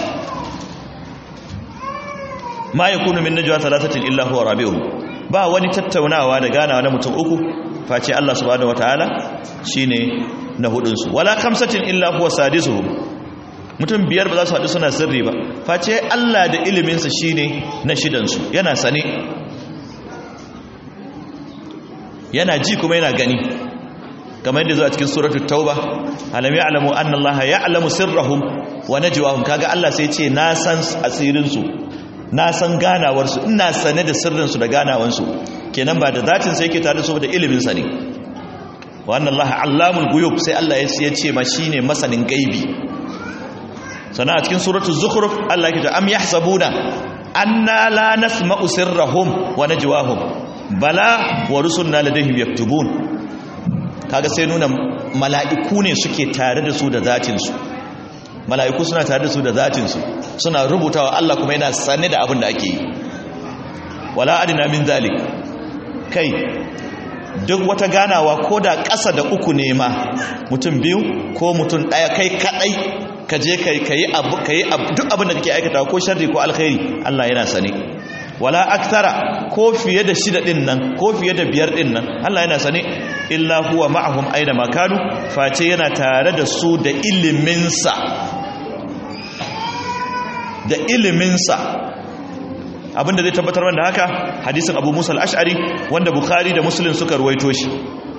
ma ya kunu min najwa talatatin illa huwa rabi'u ba wani tattaunawa da ganawa na mutum uku face Allah subhanahu wataala shine na hudunsu wala kamsatin illa huwa sadisuhum mutum biyar ba za su haɗu suna sirri ba face Allah da iliminsa shine na shidansu yana sane yana ji kuma yana gani kamar yadda zo a cikin suratul tauba alam ya'lamu anna Allah ya'lamu sirrahum wa najwahum kaga Allah sai ce na san asirin su na san ganawar su ina sane da sirrin su da ganawar su kenan ba da zatin sai yake tare su da ilimin sa ne wa anna Allah allamul ghuyub sai Allah ya ce ma shine masanin gaibi sana a cikin suratul zukhruf Allah yake ce am yahsabuna anna la nasma'u sirrahum wa najwahum bala wa rusulna ladayhim yaktubun kaga sai nuna mala'iku ne suke tare da su da zatin su mala'iku suna tare da su da zatin su suna rubutawa Allah kuma yana sane da abin da ake yi wala adina min zalik kai duk wata ganawa ko da ƙasa da uku ne ma mutum biyu ko mutum ɗaya kai kaɗai ka je ka yi abu ka yi duk abin da kake aikata ko sharri ko alkhairi Allah yana sane wala akthara ko fiye da shida din nan ko fiye da biyar din nan Allah yana sane illa huwa ma'ahum aina makanu face yana tare da su da iliminsa da iliminsa abinda zai tabbatar da haka hadisin abu musa al-ash'ari wanda bukhari da muslim suka ruwaito shi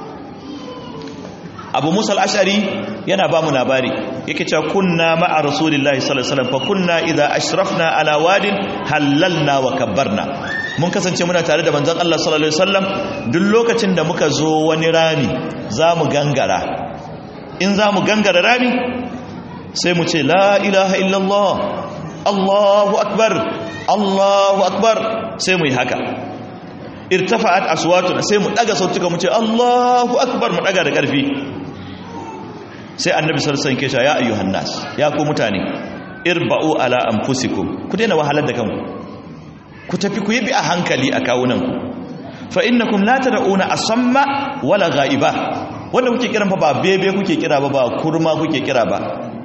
abu musa al-ash'ari yana ba mu labari yake cewa kunna ma'a rasulillahi sallallahu alaihi wasallam fa kunna idza ashrafna ala wadin halalna wa kabbarna mun kasance muna tare da manzon Allah sallallahu alaihi wasallam duk lokacin da muka zo wani rami zamu gangara in zamu gangara rami sai mu ce la ilaha illallah Allahu akbar Allahu akbar sai mu yi haka irtafa'at aswatuna sai mu daga sautuka mu ce Allahu akbar mu daga da karfi sai annabi sallallahu alaihi wasallam ya ayyuhan nas ya ku mutane irba'u ala anfusikum ku daina wahalar da kanku ku tafi ku yi bi a hankali a kawunanku fa innakum la tad'una asamma wala ghaiba wanda kuke kiran fa ba bebe kuke kira ba ba kurma kuke kira ba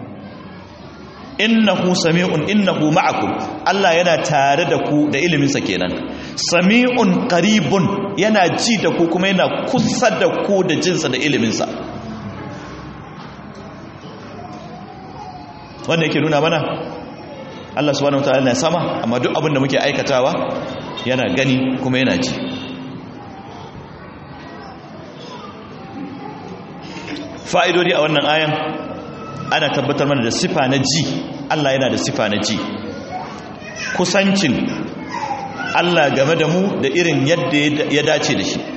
innahu sami'un innahu ma'akum Allah yana tare da ku da ilimin sa kenan sami'un qaribun yana ji da ku kuma yana kusa da ku da jinsa da ilimin sa wanda yake nuna mana Allah subhanahu wataala yana sama amma duk abin da muke aikatawa yana gani kuma yana ji fa'idodi a wannan ayan ana tabbatar mana da sifa na ji Allah yana da sifa na ji kusancin Allah game da mu da irin yadda ya dace da shi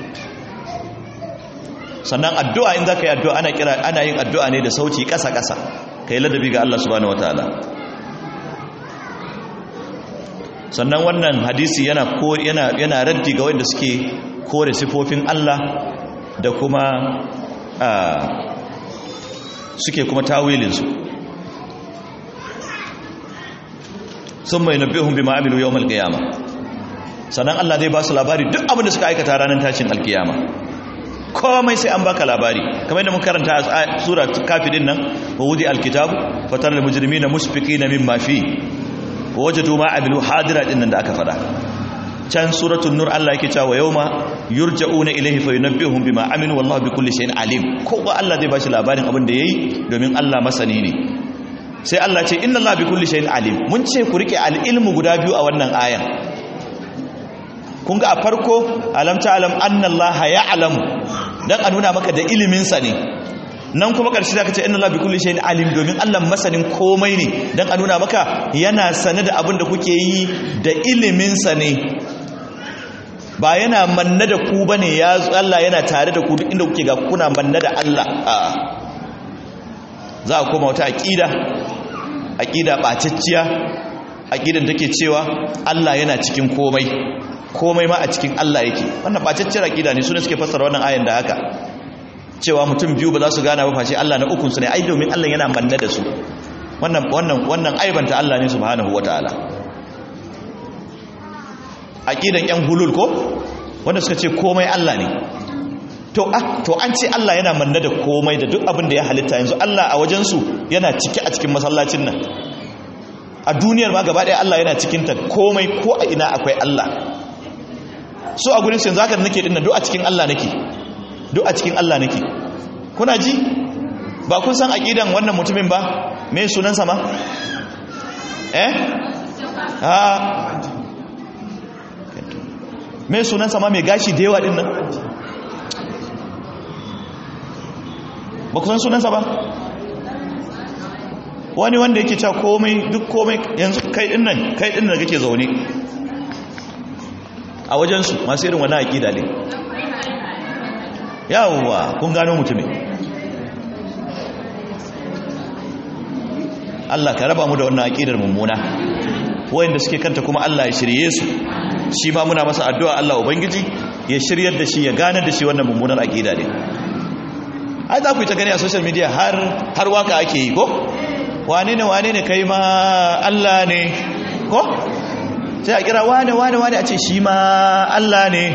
sannan addu'a in za ka yi addu'a ana kira ana yin addu'a ne da sauti ƙasa-ƙasa ka yi ladabi ga Allah subhanahu wataala sannan wannan hadisi yana yana yana raddi ga wanda suke kore sifofin Allah da kuma suke kuma tawilin su sun mai nabbihun bi ma'amilu yawmal qiyama sannan Allah zai ba su labari duk abin da suka aikata ranar tashin alkiyama komai sai an baka labari kamar yadda mun karanta a sura kafirin nan wa wudi alkitabu fatar da mujrimina mushfiqina mimma fi wa wajadu ma amilu hadira din nan da aka fada can suratul nur Allah yake cewa yawma yurja'una ilayhi fayunabbihum bima amilu wallahu bikulli shay'in alim kowa Allah zai bashi labarin abin da yayi domin Allah masani ne sai Allah ce inna Allah bikulli shay'in alim mun ce ku rike al-ilmu guda biyu a wannan ayan kun ga a farko alam ta'lam anna Allah ya'lamu dan a nuna maka da ilimin sa ne nan kuma karshe zaka ce inna Allah bikulli shay'in alim domin Allah masanin komai ne dan a nuna maka yana sane da abin da kuke yi da ilimin sa ne ba yana manna da ku bane ya Allah yana tare da ku duk inda kuke ga kuna manna da Allah a za a koma wata aqida aqida bacacciya aqidan take cewa Allah yana cikin komai komai ma a cikin Allah yake wannan bacacciyar aqida ne sune suke fassara wannan ayan da haka cewa mutum biyu ba za su gana ba face Allah na ukun su ne ai domin Allah yana manna da su wannan wannan wannan aibanta Allah ne subhanahu wataala aqidan yan hulul ko wanda suka ce komai Allah ne to ah to an ce Allah yana manna da komai da duk abin da ya halitta yanzu Allah a wajen su yana cike a cikin masallacin nan a duniyar ma gaba ɗaya Allah yana cikin ta komai ko a ina akwai Allah so a gurin sai zaka nake dinnan duk a cikin Allah nake duk a cikin Allah nake kuna ji ba kun san aqidan wannan mutumin ba me sunansa ma eh ha me sunansa ma mai gashi da yawa dinnan ba ku san sunansa ba wani wanda yake cewa komai duk komai yanzu kai dinnan kai dinnan da kake zaune a wajensu masu irin wani aƙida ne yawwa kun gano mutumin Allah ka raba mu da wannan aƙidar mummuna wayanda suke kanta kuma Allah ya shirye su shi ma muna masa addu'a Allah ubangiji ya shiryar da shi ya ganar da shi wannan mummunar aƙida ne ai za ku yi ta gani a social media har har waka ake yi ko wane ne wane ne kai ma Allah ne ko sai a kira wane wane wane a ce shi ma Allah ne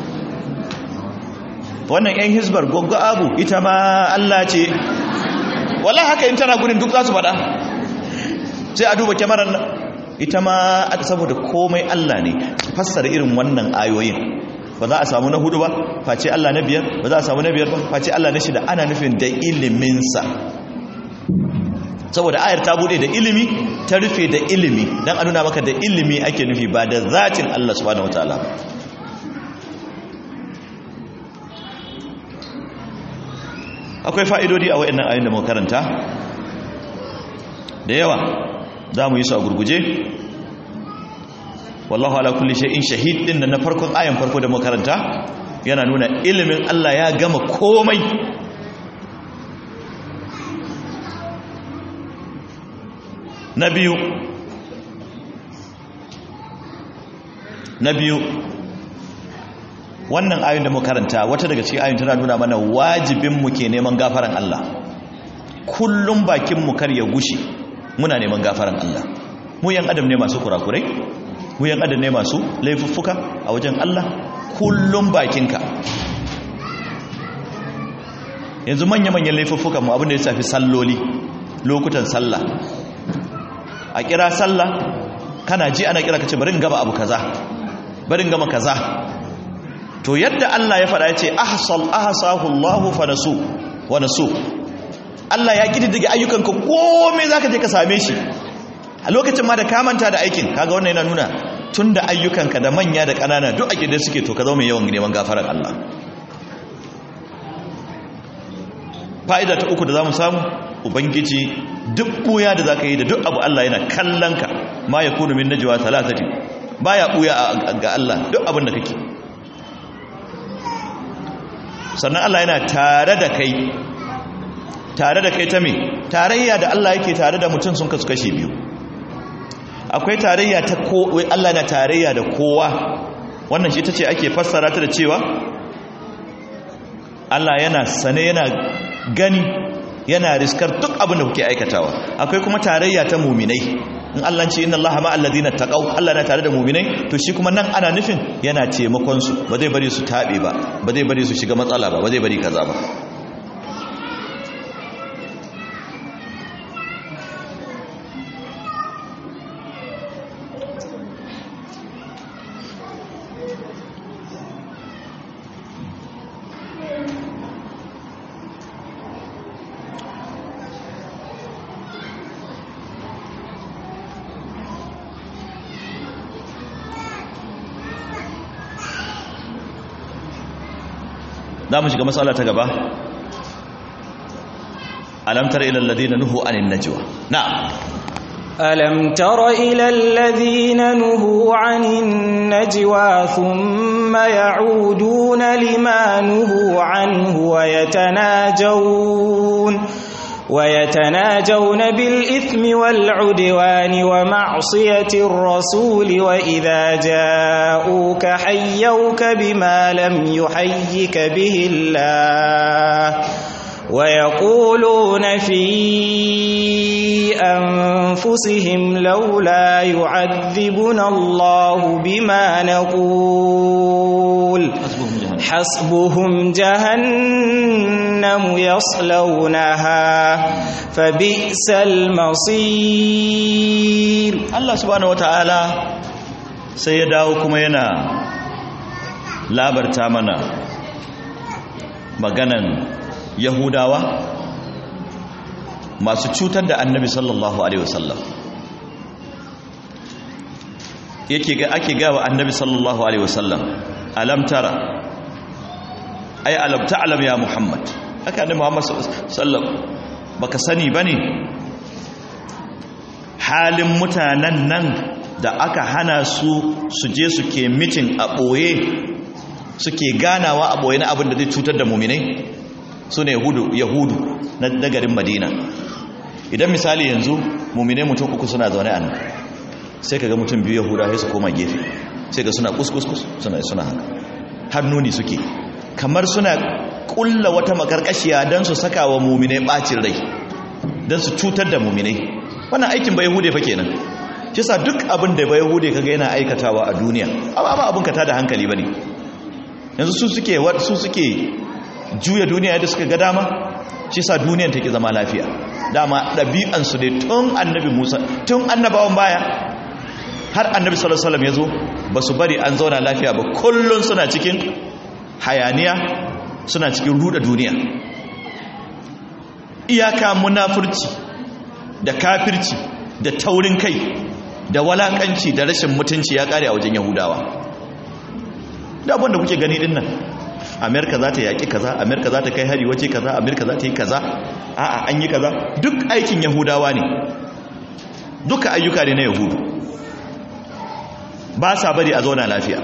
wannan yan hisbar goggo abu ita ma Allah ce wallahi haka in tana gudun duk za su faɗa sai a duba kyamarar ita ma saboda komai Allah ne fassara irin wannan ayoyin ba za a samu na hudu ba face Allah na biyar ba za a samu na biyar ba face Allah na shida ana nufin da iliminsa saboda ayar ta bude da ilimi ta rufe da ilimi dan a nuna maka da ilimi ake nufi ba da zatin Allah subhanahu wataala akwai fa'idodi a wayannan ayoyin da muka karanta da yawa za mu yi su a gurguje wallahu ala kulli shay'in shahid din na farkon ayan farko da muka karanta yana nuna ilimin Allah ya gama komai na biyu na biyu wannan ayin da karanta wata daga cikin ayin tana nuna mana wajibin mu ke neman gafaran Allah kullum bakin mu kar ya gushi muna neman gafaran Allah mu yan adam ne masu kurakurai mu yan adam ne masu laifuffuka a wajen Allah kullum bakinka yanzu manya-manyan laifuffukan mu abin da ya shafi salloli lokutan sallah a kira sallah kana ji ana kira kace bari in gaba abu kaza bari in gama kaza to yadda Allah ya faɗa ya ce ahsal ahsahu Allah fa nasu wa nasu Allah ya kididdige ayyukanka komai zaka je ka same shi a lokacin ma da ka manta da aikin kaga wannan yana nuna tunda ayyukanka da manya da ƙanana duk a gida suke to ka zama mai yawan neman gafarar Allah fa'ida ta uku da zamu samu ubangiji duk buya da zaka yi da duk abu Allah yana kallon ka ma yakunu min najwa thalathati baya buya ga Allah duk abin da kake sannan Allah yana tare da kai tare da kai ta me tarayya da Allah yake tare da mutum sun kasu kashe biyu akwai tarayya ta ko Allah na tarayya da kowa wannan shi tace ake fassara ta da cewa Allah yana sane yana gani yana riskar duk abin da kuke aikatawa akwai kuma tarayya ta muminai in Allah ce inna Allah ma alladhina taqaw Allah na tare da muminai to shi kuma nan ana nufin yana taimakon su ba zai bari su tabe ba ba zai bari su shiga matsala ba ba zai bari kaza ba za mu shiga matsala ta gaba alamtar ilal ladina nuhu anin najwa na'am ألم تر إلى الذين نهوا عن النجوى ثم يعودون لما نهوا عنه ويتناجون ويتناجون بالإثم والعدوان ومعصية الرسول وإذا جاءوك حيوك بما لم يحيك به الله ويقولون في أنفسهم لولا يعذبنا الله بما نقول حسبهم جهنم يصلونها فبئس المصير Allah subhanahu wataala sai ya dawo kuma yana labarta mana maganan yahudawa masu cutar da annabi sallallahu alaihi wasallam yake ga ake gawa annabi sallallahu alaihi wasallam alam tara ay alam ta'lam ya muhammad haka annabi muhammad sallallahu baka sani bane halin mutanen nan da aka hana su su je su ke mitin a ɓoye suke ganawa a ɓoye na abin da zai cutar da muminai su ne yahudu na dagarin madina idan misali yanzu muminai mutum uku suna zaune a nan sai ka ga mutum biyu yahuda sai su koma gefe sai ga suna kuskuskus suna suna haka hannuni suke kamar suna kulla wata makarkashiya don su saka wa muminai bacin rai don su cutar da muminai wannan aikin ba yahude fa kenan shi sa duk abin da ba yahude kaga yana aikatawa a duniya amma ba abin ka tada hankali bane yanzu su suke su suke juya duniya yadda suka ga dama shi sa duniyan take zama lafiya dama ɗabi'ansu ne tun annabi musa tun annabawan baya har annabi sallallahu alaihi wasallam ya zo ba su bari an zauna lafiya ba kullun suna cikin hayaniya suna cikin ruda duniya iyaka munafurci da kafirci da taurin kai da walakanci da rashin mutunci ya kare a wajen yahudawa da abin da kuke gani din nan amerika za ta yaƙi kaza amerika za ta kai hari waje kaza amerika za ta yi kaza a'a an yi kaza duk aikin yahudawa ne duka ayyuka ne na yahudu ba sa bari a zauna lafiya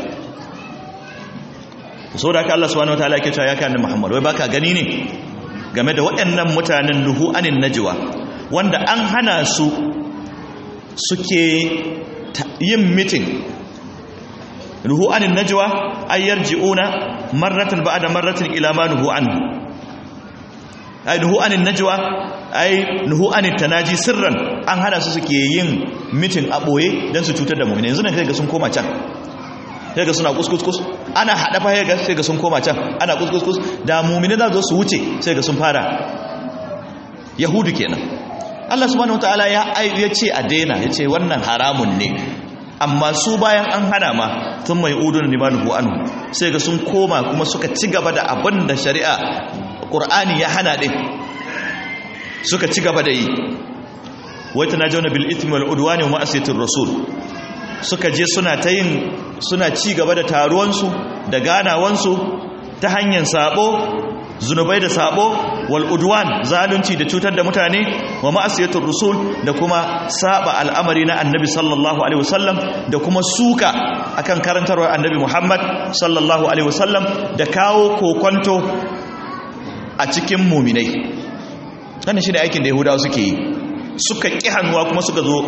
so da haka Allah subhanahu wataala yake cewa ya kana Muhammad wai baka gani ne game da waɗannan mutanen nuhu anin najwa wanda an hana su suke yin meeting nuhu anin najwa ay yarji'una marratan ba'da marratin ila ma nuhu anhu ay nuhu anin najwa ay nuhu anin tanaji sirran an hana su suke yin meeting a boye dan su cutar da mu'mini yanzu ne kai ga sun koma can sai ga suna kuskus ana hada fa ga sai ga sun koma can ana kuskus da mu'mini za su wuce sai ga sun fara yahudu kenan Allah subhanahu wataala ya ya ce a daina ya ce wannan haramun ne amma su bayan an hana ma sun mai udun limanuhu anhu sai ga sun koma kuma suka ci gaba da abin da shari'a qur'ani ya hana din suka ci gaba da yi wai tanajawna bil ithmi wal udwani wa ma'asiyatir rasul suka je suna ta yin suna ci gaba da taruwansu da ganawansu ta hanyar sabo zunubai da sabo wal udwan zalunci da cutar da mutane wa ma'asiyatur rusul da kuma saba al'amari na annabi sallallahu alaihi wasallam da kuma suka akan karantarwar annabi Muhammad sallallahu alaihi wasallam da kawo kokonto a cikin muminai wannan shine aikin da yahudawa suke yi suka ƙi hannuwa kuma suka zo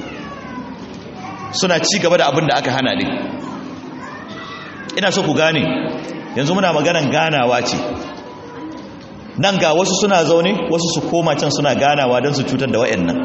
suna ci gaba da abin da aka hana ne ina so ku gane yanzu muna maganan ganawa ce nan ga wasu suna zaune wasu su koma can suna ganawa don su cutar da wa'annan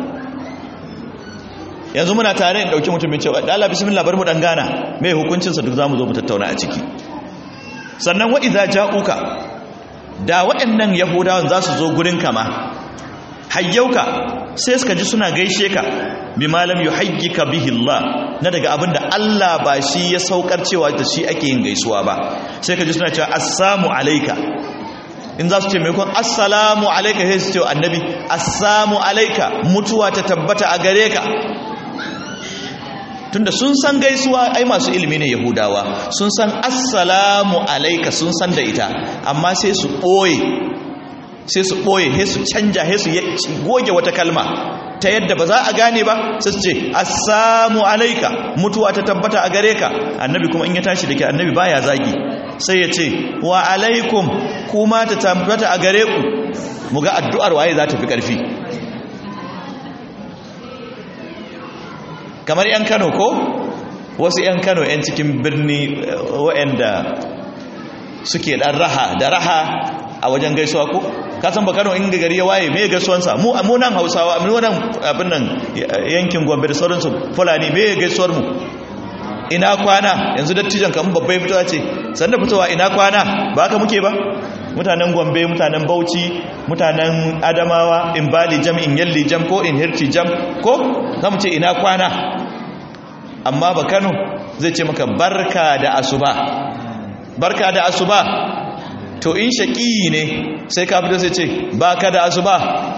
yanzu muna tare in dauki mutumin cewa da Allah bismillah bar mu dan gana mai hukuncinsa duk zamu zo mu tattauna a ciki sannan wa idza ja'uka da waɗannan yahudawan za su zo gurin kama hayyauka sai suka ji suna gaishe ka bi malam yuhayyika bihi Allah na daga abinda Allah ba shi ya saukar cewa da shi ake yin gaisuwa ba sai ka ji suna cewa assalamu alayka in za su ce maimakon assalamu alayka sai su ce annabi assalamu alayka mutuwa ta tabbata a gare ka tunda sun san gaisuwa ai masu ilimi ne yahudawa sun san assalamu alayka sun san da ita amma sai su ɓoye sai su ɓoye sai su canja sai su goge wata kalma ta yadda ba za a gane ba sai su ce assamu alaika mutuwa ta tabbata a gare ka annabi kuma in ya tashi da ke annabi baya zagi sai ya ce wa alaikum kuma ta tabbata a gare ku mu ga addu'ar waye za ta fi ƙarfi kamar 'yan kano ko wasu 'yan kano 'yan cikin birni waɗanda suke ɗan raha da raha a wajen gaisuwa ko ka san ba Kano in gari ya waye me gaisuwansa mu mu nan Hausawa mu nan abin nan yankin Gombe da sauransu Fulani me gaisuwar mu ina kwana yanzu dattijan kan babbai fitowa ce sanda fitowa ina kwana ba haka muke ba mutanen Gombe mutanen Bauchi mutanen Adamawa in Bali jam in Yalli jam ko in Hirti jam ko zamu ce ina kwana amma ba Kano zai ce maka barka da asuba barka da asuba to in shaƙi ne sai ka fito sai ce ba ka da asuba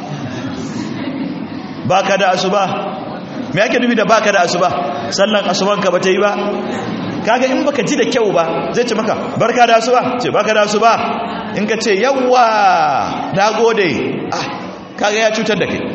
ba ka da asuba me ake nufi da ba ka da asuba sallan asubanka ba ta yi ba kaga in baka ji da kyau ba zai ce maka barka da asuba ce baka da asuba in ka ce yawwa na gode ah kaga ya cutar da kai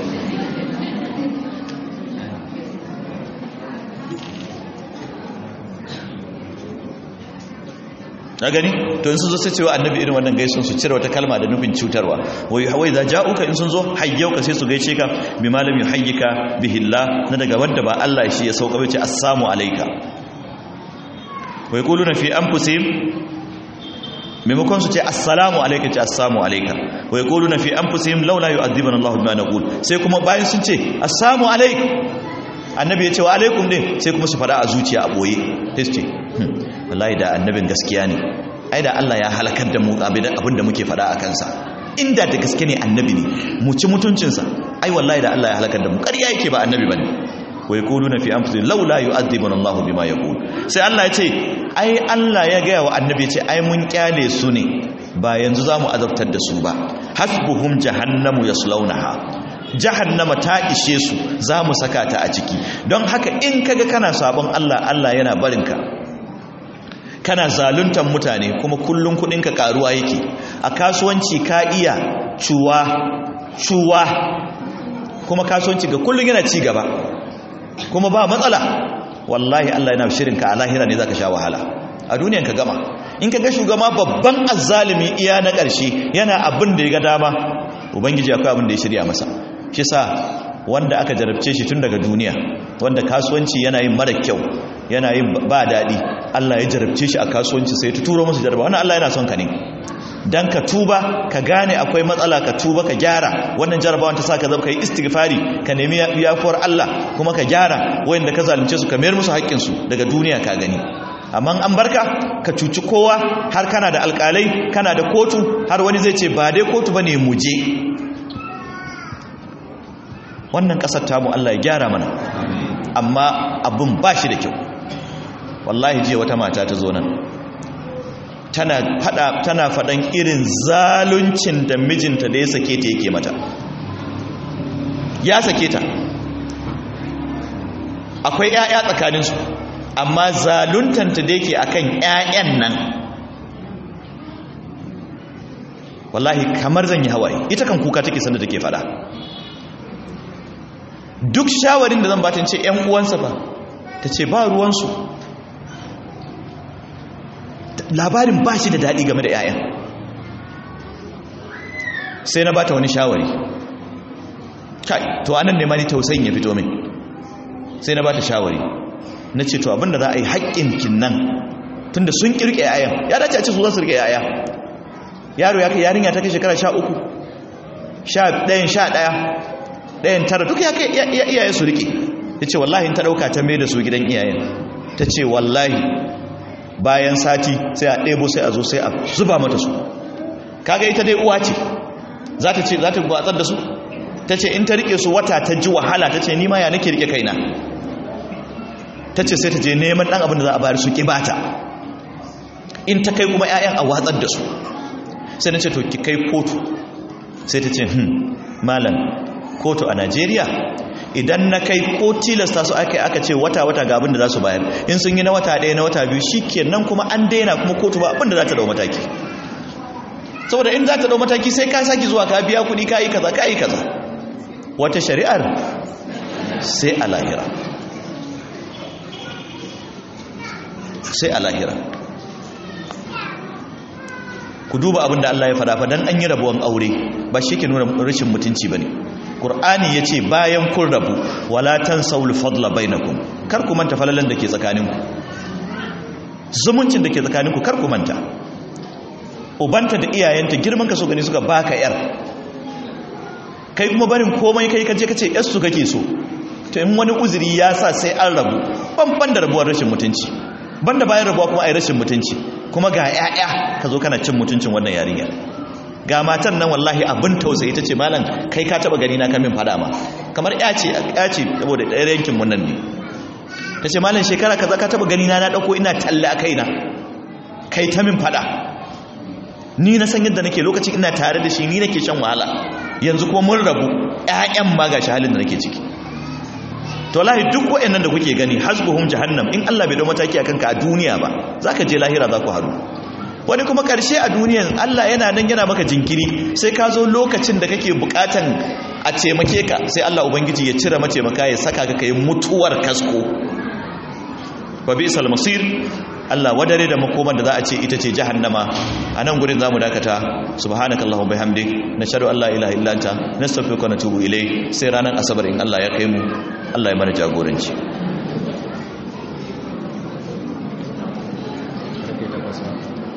na gani to in sun zo sai cewa annabi irin wannan gaisun su cire wata kalma da nufin cutarwa wai hawai za ja'uka in sun zo hayyauka sai su gaishe ka bi malam yuhayyika bihillah na daga wanda ba Allah shi ya sauka bai ce assalamu alayka wai quluna fi anfusihim maimakon su ce assalamu alayka ce assalamu alayka wai quluna fi anfusihim laula yu'adhibuna Allahu bima naqul sai kuma bayan sun ce assalamu alayka annabi ya ce wa alaikum din sai kuma su fada a zuciya a boye sai su ce wallahi da annabin gaskiya ne ai da Allah ya halakar da mu abin da muke fada a kansa inda da gaske ne annabi ne mu ci mutuncinsa ai wallahi da Allah ya halakar da mu ƙarya yake ba annabi bane wa yaquluna fi anfusihim laula yu'adhibuna Allahu bima yaqul sai Allah ya ce ai Allah ya gaya wa annabi ya ce ai mun kyale su ne ba yanzu zamu azabtar da su ba hasbuhum jahannamu yaslaunaha jahannama ta ishe su zamu saka ta a ciki don haka in kaga kana sabon Allah Allah yana barinka kana zaluntar mutane kuma kullun kudinka karuwa yake a kasuwanci ka iya cuwa cuwa kuma kasuwanci ga kullun yana ci gaba kuma ba matsala wallahi Allah yana shirin ka a lahira ne zaka sha wahala a duniyan ka gama in ka ga shugaba babban azzalimi iya na ƙarshe yana abin da ya ga dama ubangiji akwai abin da ya shirya masa shi sa wanda aka jarabce shi tun daga duniya wanda kasuwanci yana yin mara kyau yana yin ba daɗi Allah ya jarabce shi a kasuwanci sai ta turo masa jaraba wannan Allah yana son ka ne dan ka tuba ka gane akwai matsala ka tuba ka gyara wannan jarabawan ta sa ka zama kai istighfari ka nemi yafuwar Allah kuma ka gyara wayanda ka zalunce su ka mayar musu haƙƙin su daga duniya ka gani amma an barka ka cuci kowa har kana da alƙalai kana da kotu har wani zai ce ba dai kotu bane mu je wannan ƙasar tamu Allah ya gyara mana amma abin ba shi da kyau wallahi jiya wata mata ta zo nan tana fada tana fadan irin zaluncin da mijinta da ya sake ta yake mata ya sake ta akwai ƴaƴa tsakanin su amma zaluntanta da yake akan ƴaƴan nan wallahi kamar zan yi hawaye ita kan kuka take sanda take fada duk shawarin da zan ba ta ce ƴan uwansa fa ta ce ba ruwansu labarin ba shi da daɗi game da 'ya'yan sai na bata wani shawari kai to anan ne ma ni tausayin ya fito min sai na bata shawari na ce to abinda za a yi haƙƙinkin nan tunda sun ƙirƙe 'ya'yan ya dace a ce su za su riƙe 'ya'ya yaro ya kai yarinya ta kai shekara sha uku sha ɗayan sha ɗaya ɗayan tara duk ya kai iyaye su riƙe ya ce wallahi ta ɗauka ta mai da su gidan iyayen ta ce wallahi bayan sati sai a ɗebo sai a zo sai a zuba mata su kaga ita dai uwa ce za ta ce za ta gwatsar da su ta ce in ta rike su wata ta ji wahala ta ce nima ya nake rike kaina ta ce sai ta je neman ɗan abin da za a bayar su ƙibata in ta kai kuma 'ya'yan a watsar da su sai na ce to ki kai kotu sai ta ce hmm malam kotu a najeriya idan na kai ko tilasta su aka aka ce wata-wata ga abin da za su bayar in sun yi na wata ɗaya na wata biyu shi kenan kuma an daina kuma kotu ba abin da za ta dau mataki saboda in za ta dau mataki sai ka saki zuwa ka biya kuɗi ka yi kaza ka yi kaza wata shari'ar sai a lahira sai a lahira ku duba abin da Allah ya fada fa dan an yi rabuwan aure ba shi ke nuna rashin mutunci bane Qur'ani ya ce bayan kun rabu wala tansawul fadla bainakum kar ku manta falalan da ke tsakaninku zumuncin da ke tsakaninku kar ku manta ubanta da iyayenta girman ka so gani suka baka yar kai kuma barin komai kai kaje kace yar su kake so to in wani uzuri ya sa sai an rabu banban da rabuwar rashin mutunci banda bayan rabuwa kuma ai rashin mutunci kuma ga 'ya'ya ka zo kana cin mutuncin wannan yarinya ga matan nan wallahi abin tausayi ta ce malam kai ka taba gani na kamin fada ma kamar ya ce ya ce saboda ɗaya yankin mun nan ne ta ce malam shekara kaza ka taba gani na na ɗauko ina talla a kaina kai ta min fada ni na san yadda nake lokacin ina tare da shi ni nake shan wahala yanzu kuma mun rabu ƴaƴan ma ga halin da nake ciki to wallahi duk wayannan da kuke gani hasbuhum jahannam in Allah bai dau mataki akan ka a duniya ba zaka je lahira za ku haru wani kuma ƙarshe a duniyan Allah yana nan yana maka jinkiri sai ka zo lokacin da kake bukatan a taimake ka sai Allah ubangiji ya cire mataimaka ya saka ka kai mutuwar kasko wa bisal masir Allah wadare da makoman da za a ce ita ce jahannama a nan gurin zamu dakata subhanakallahumma bihamdik nashhadu an la ilaha illa anta nastaghfiruka wa natubu ilayk sai ranar asabar in Allah ya kai mu Allah ya mana jagoranci Thank you.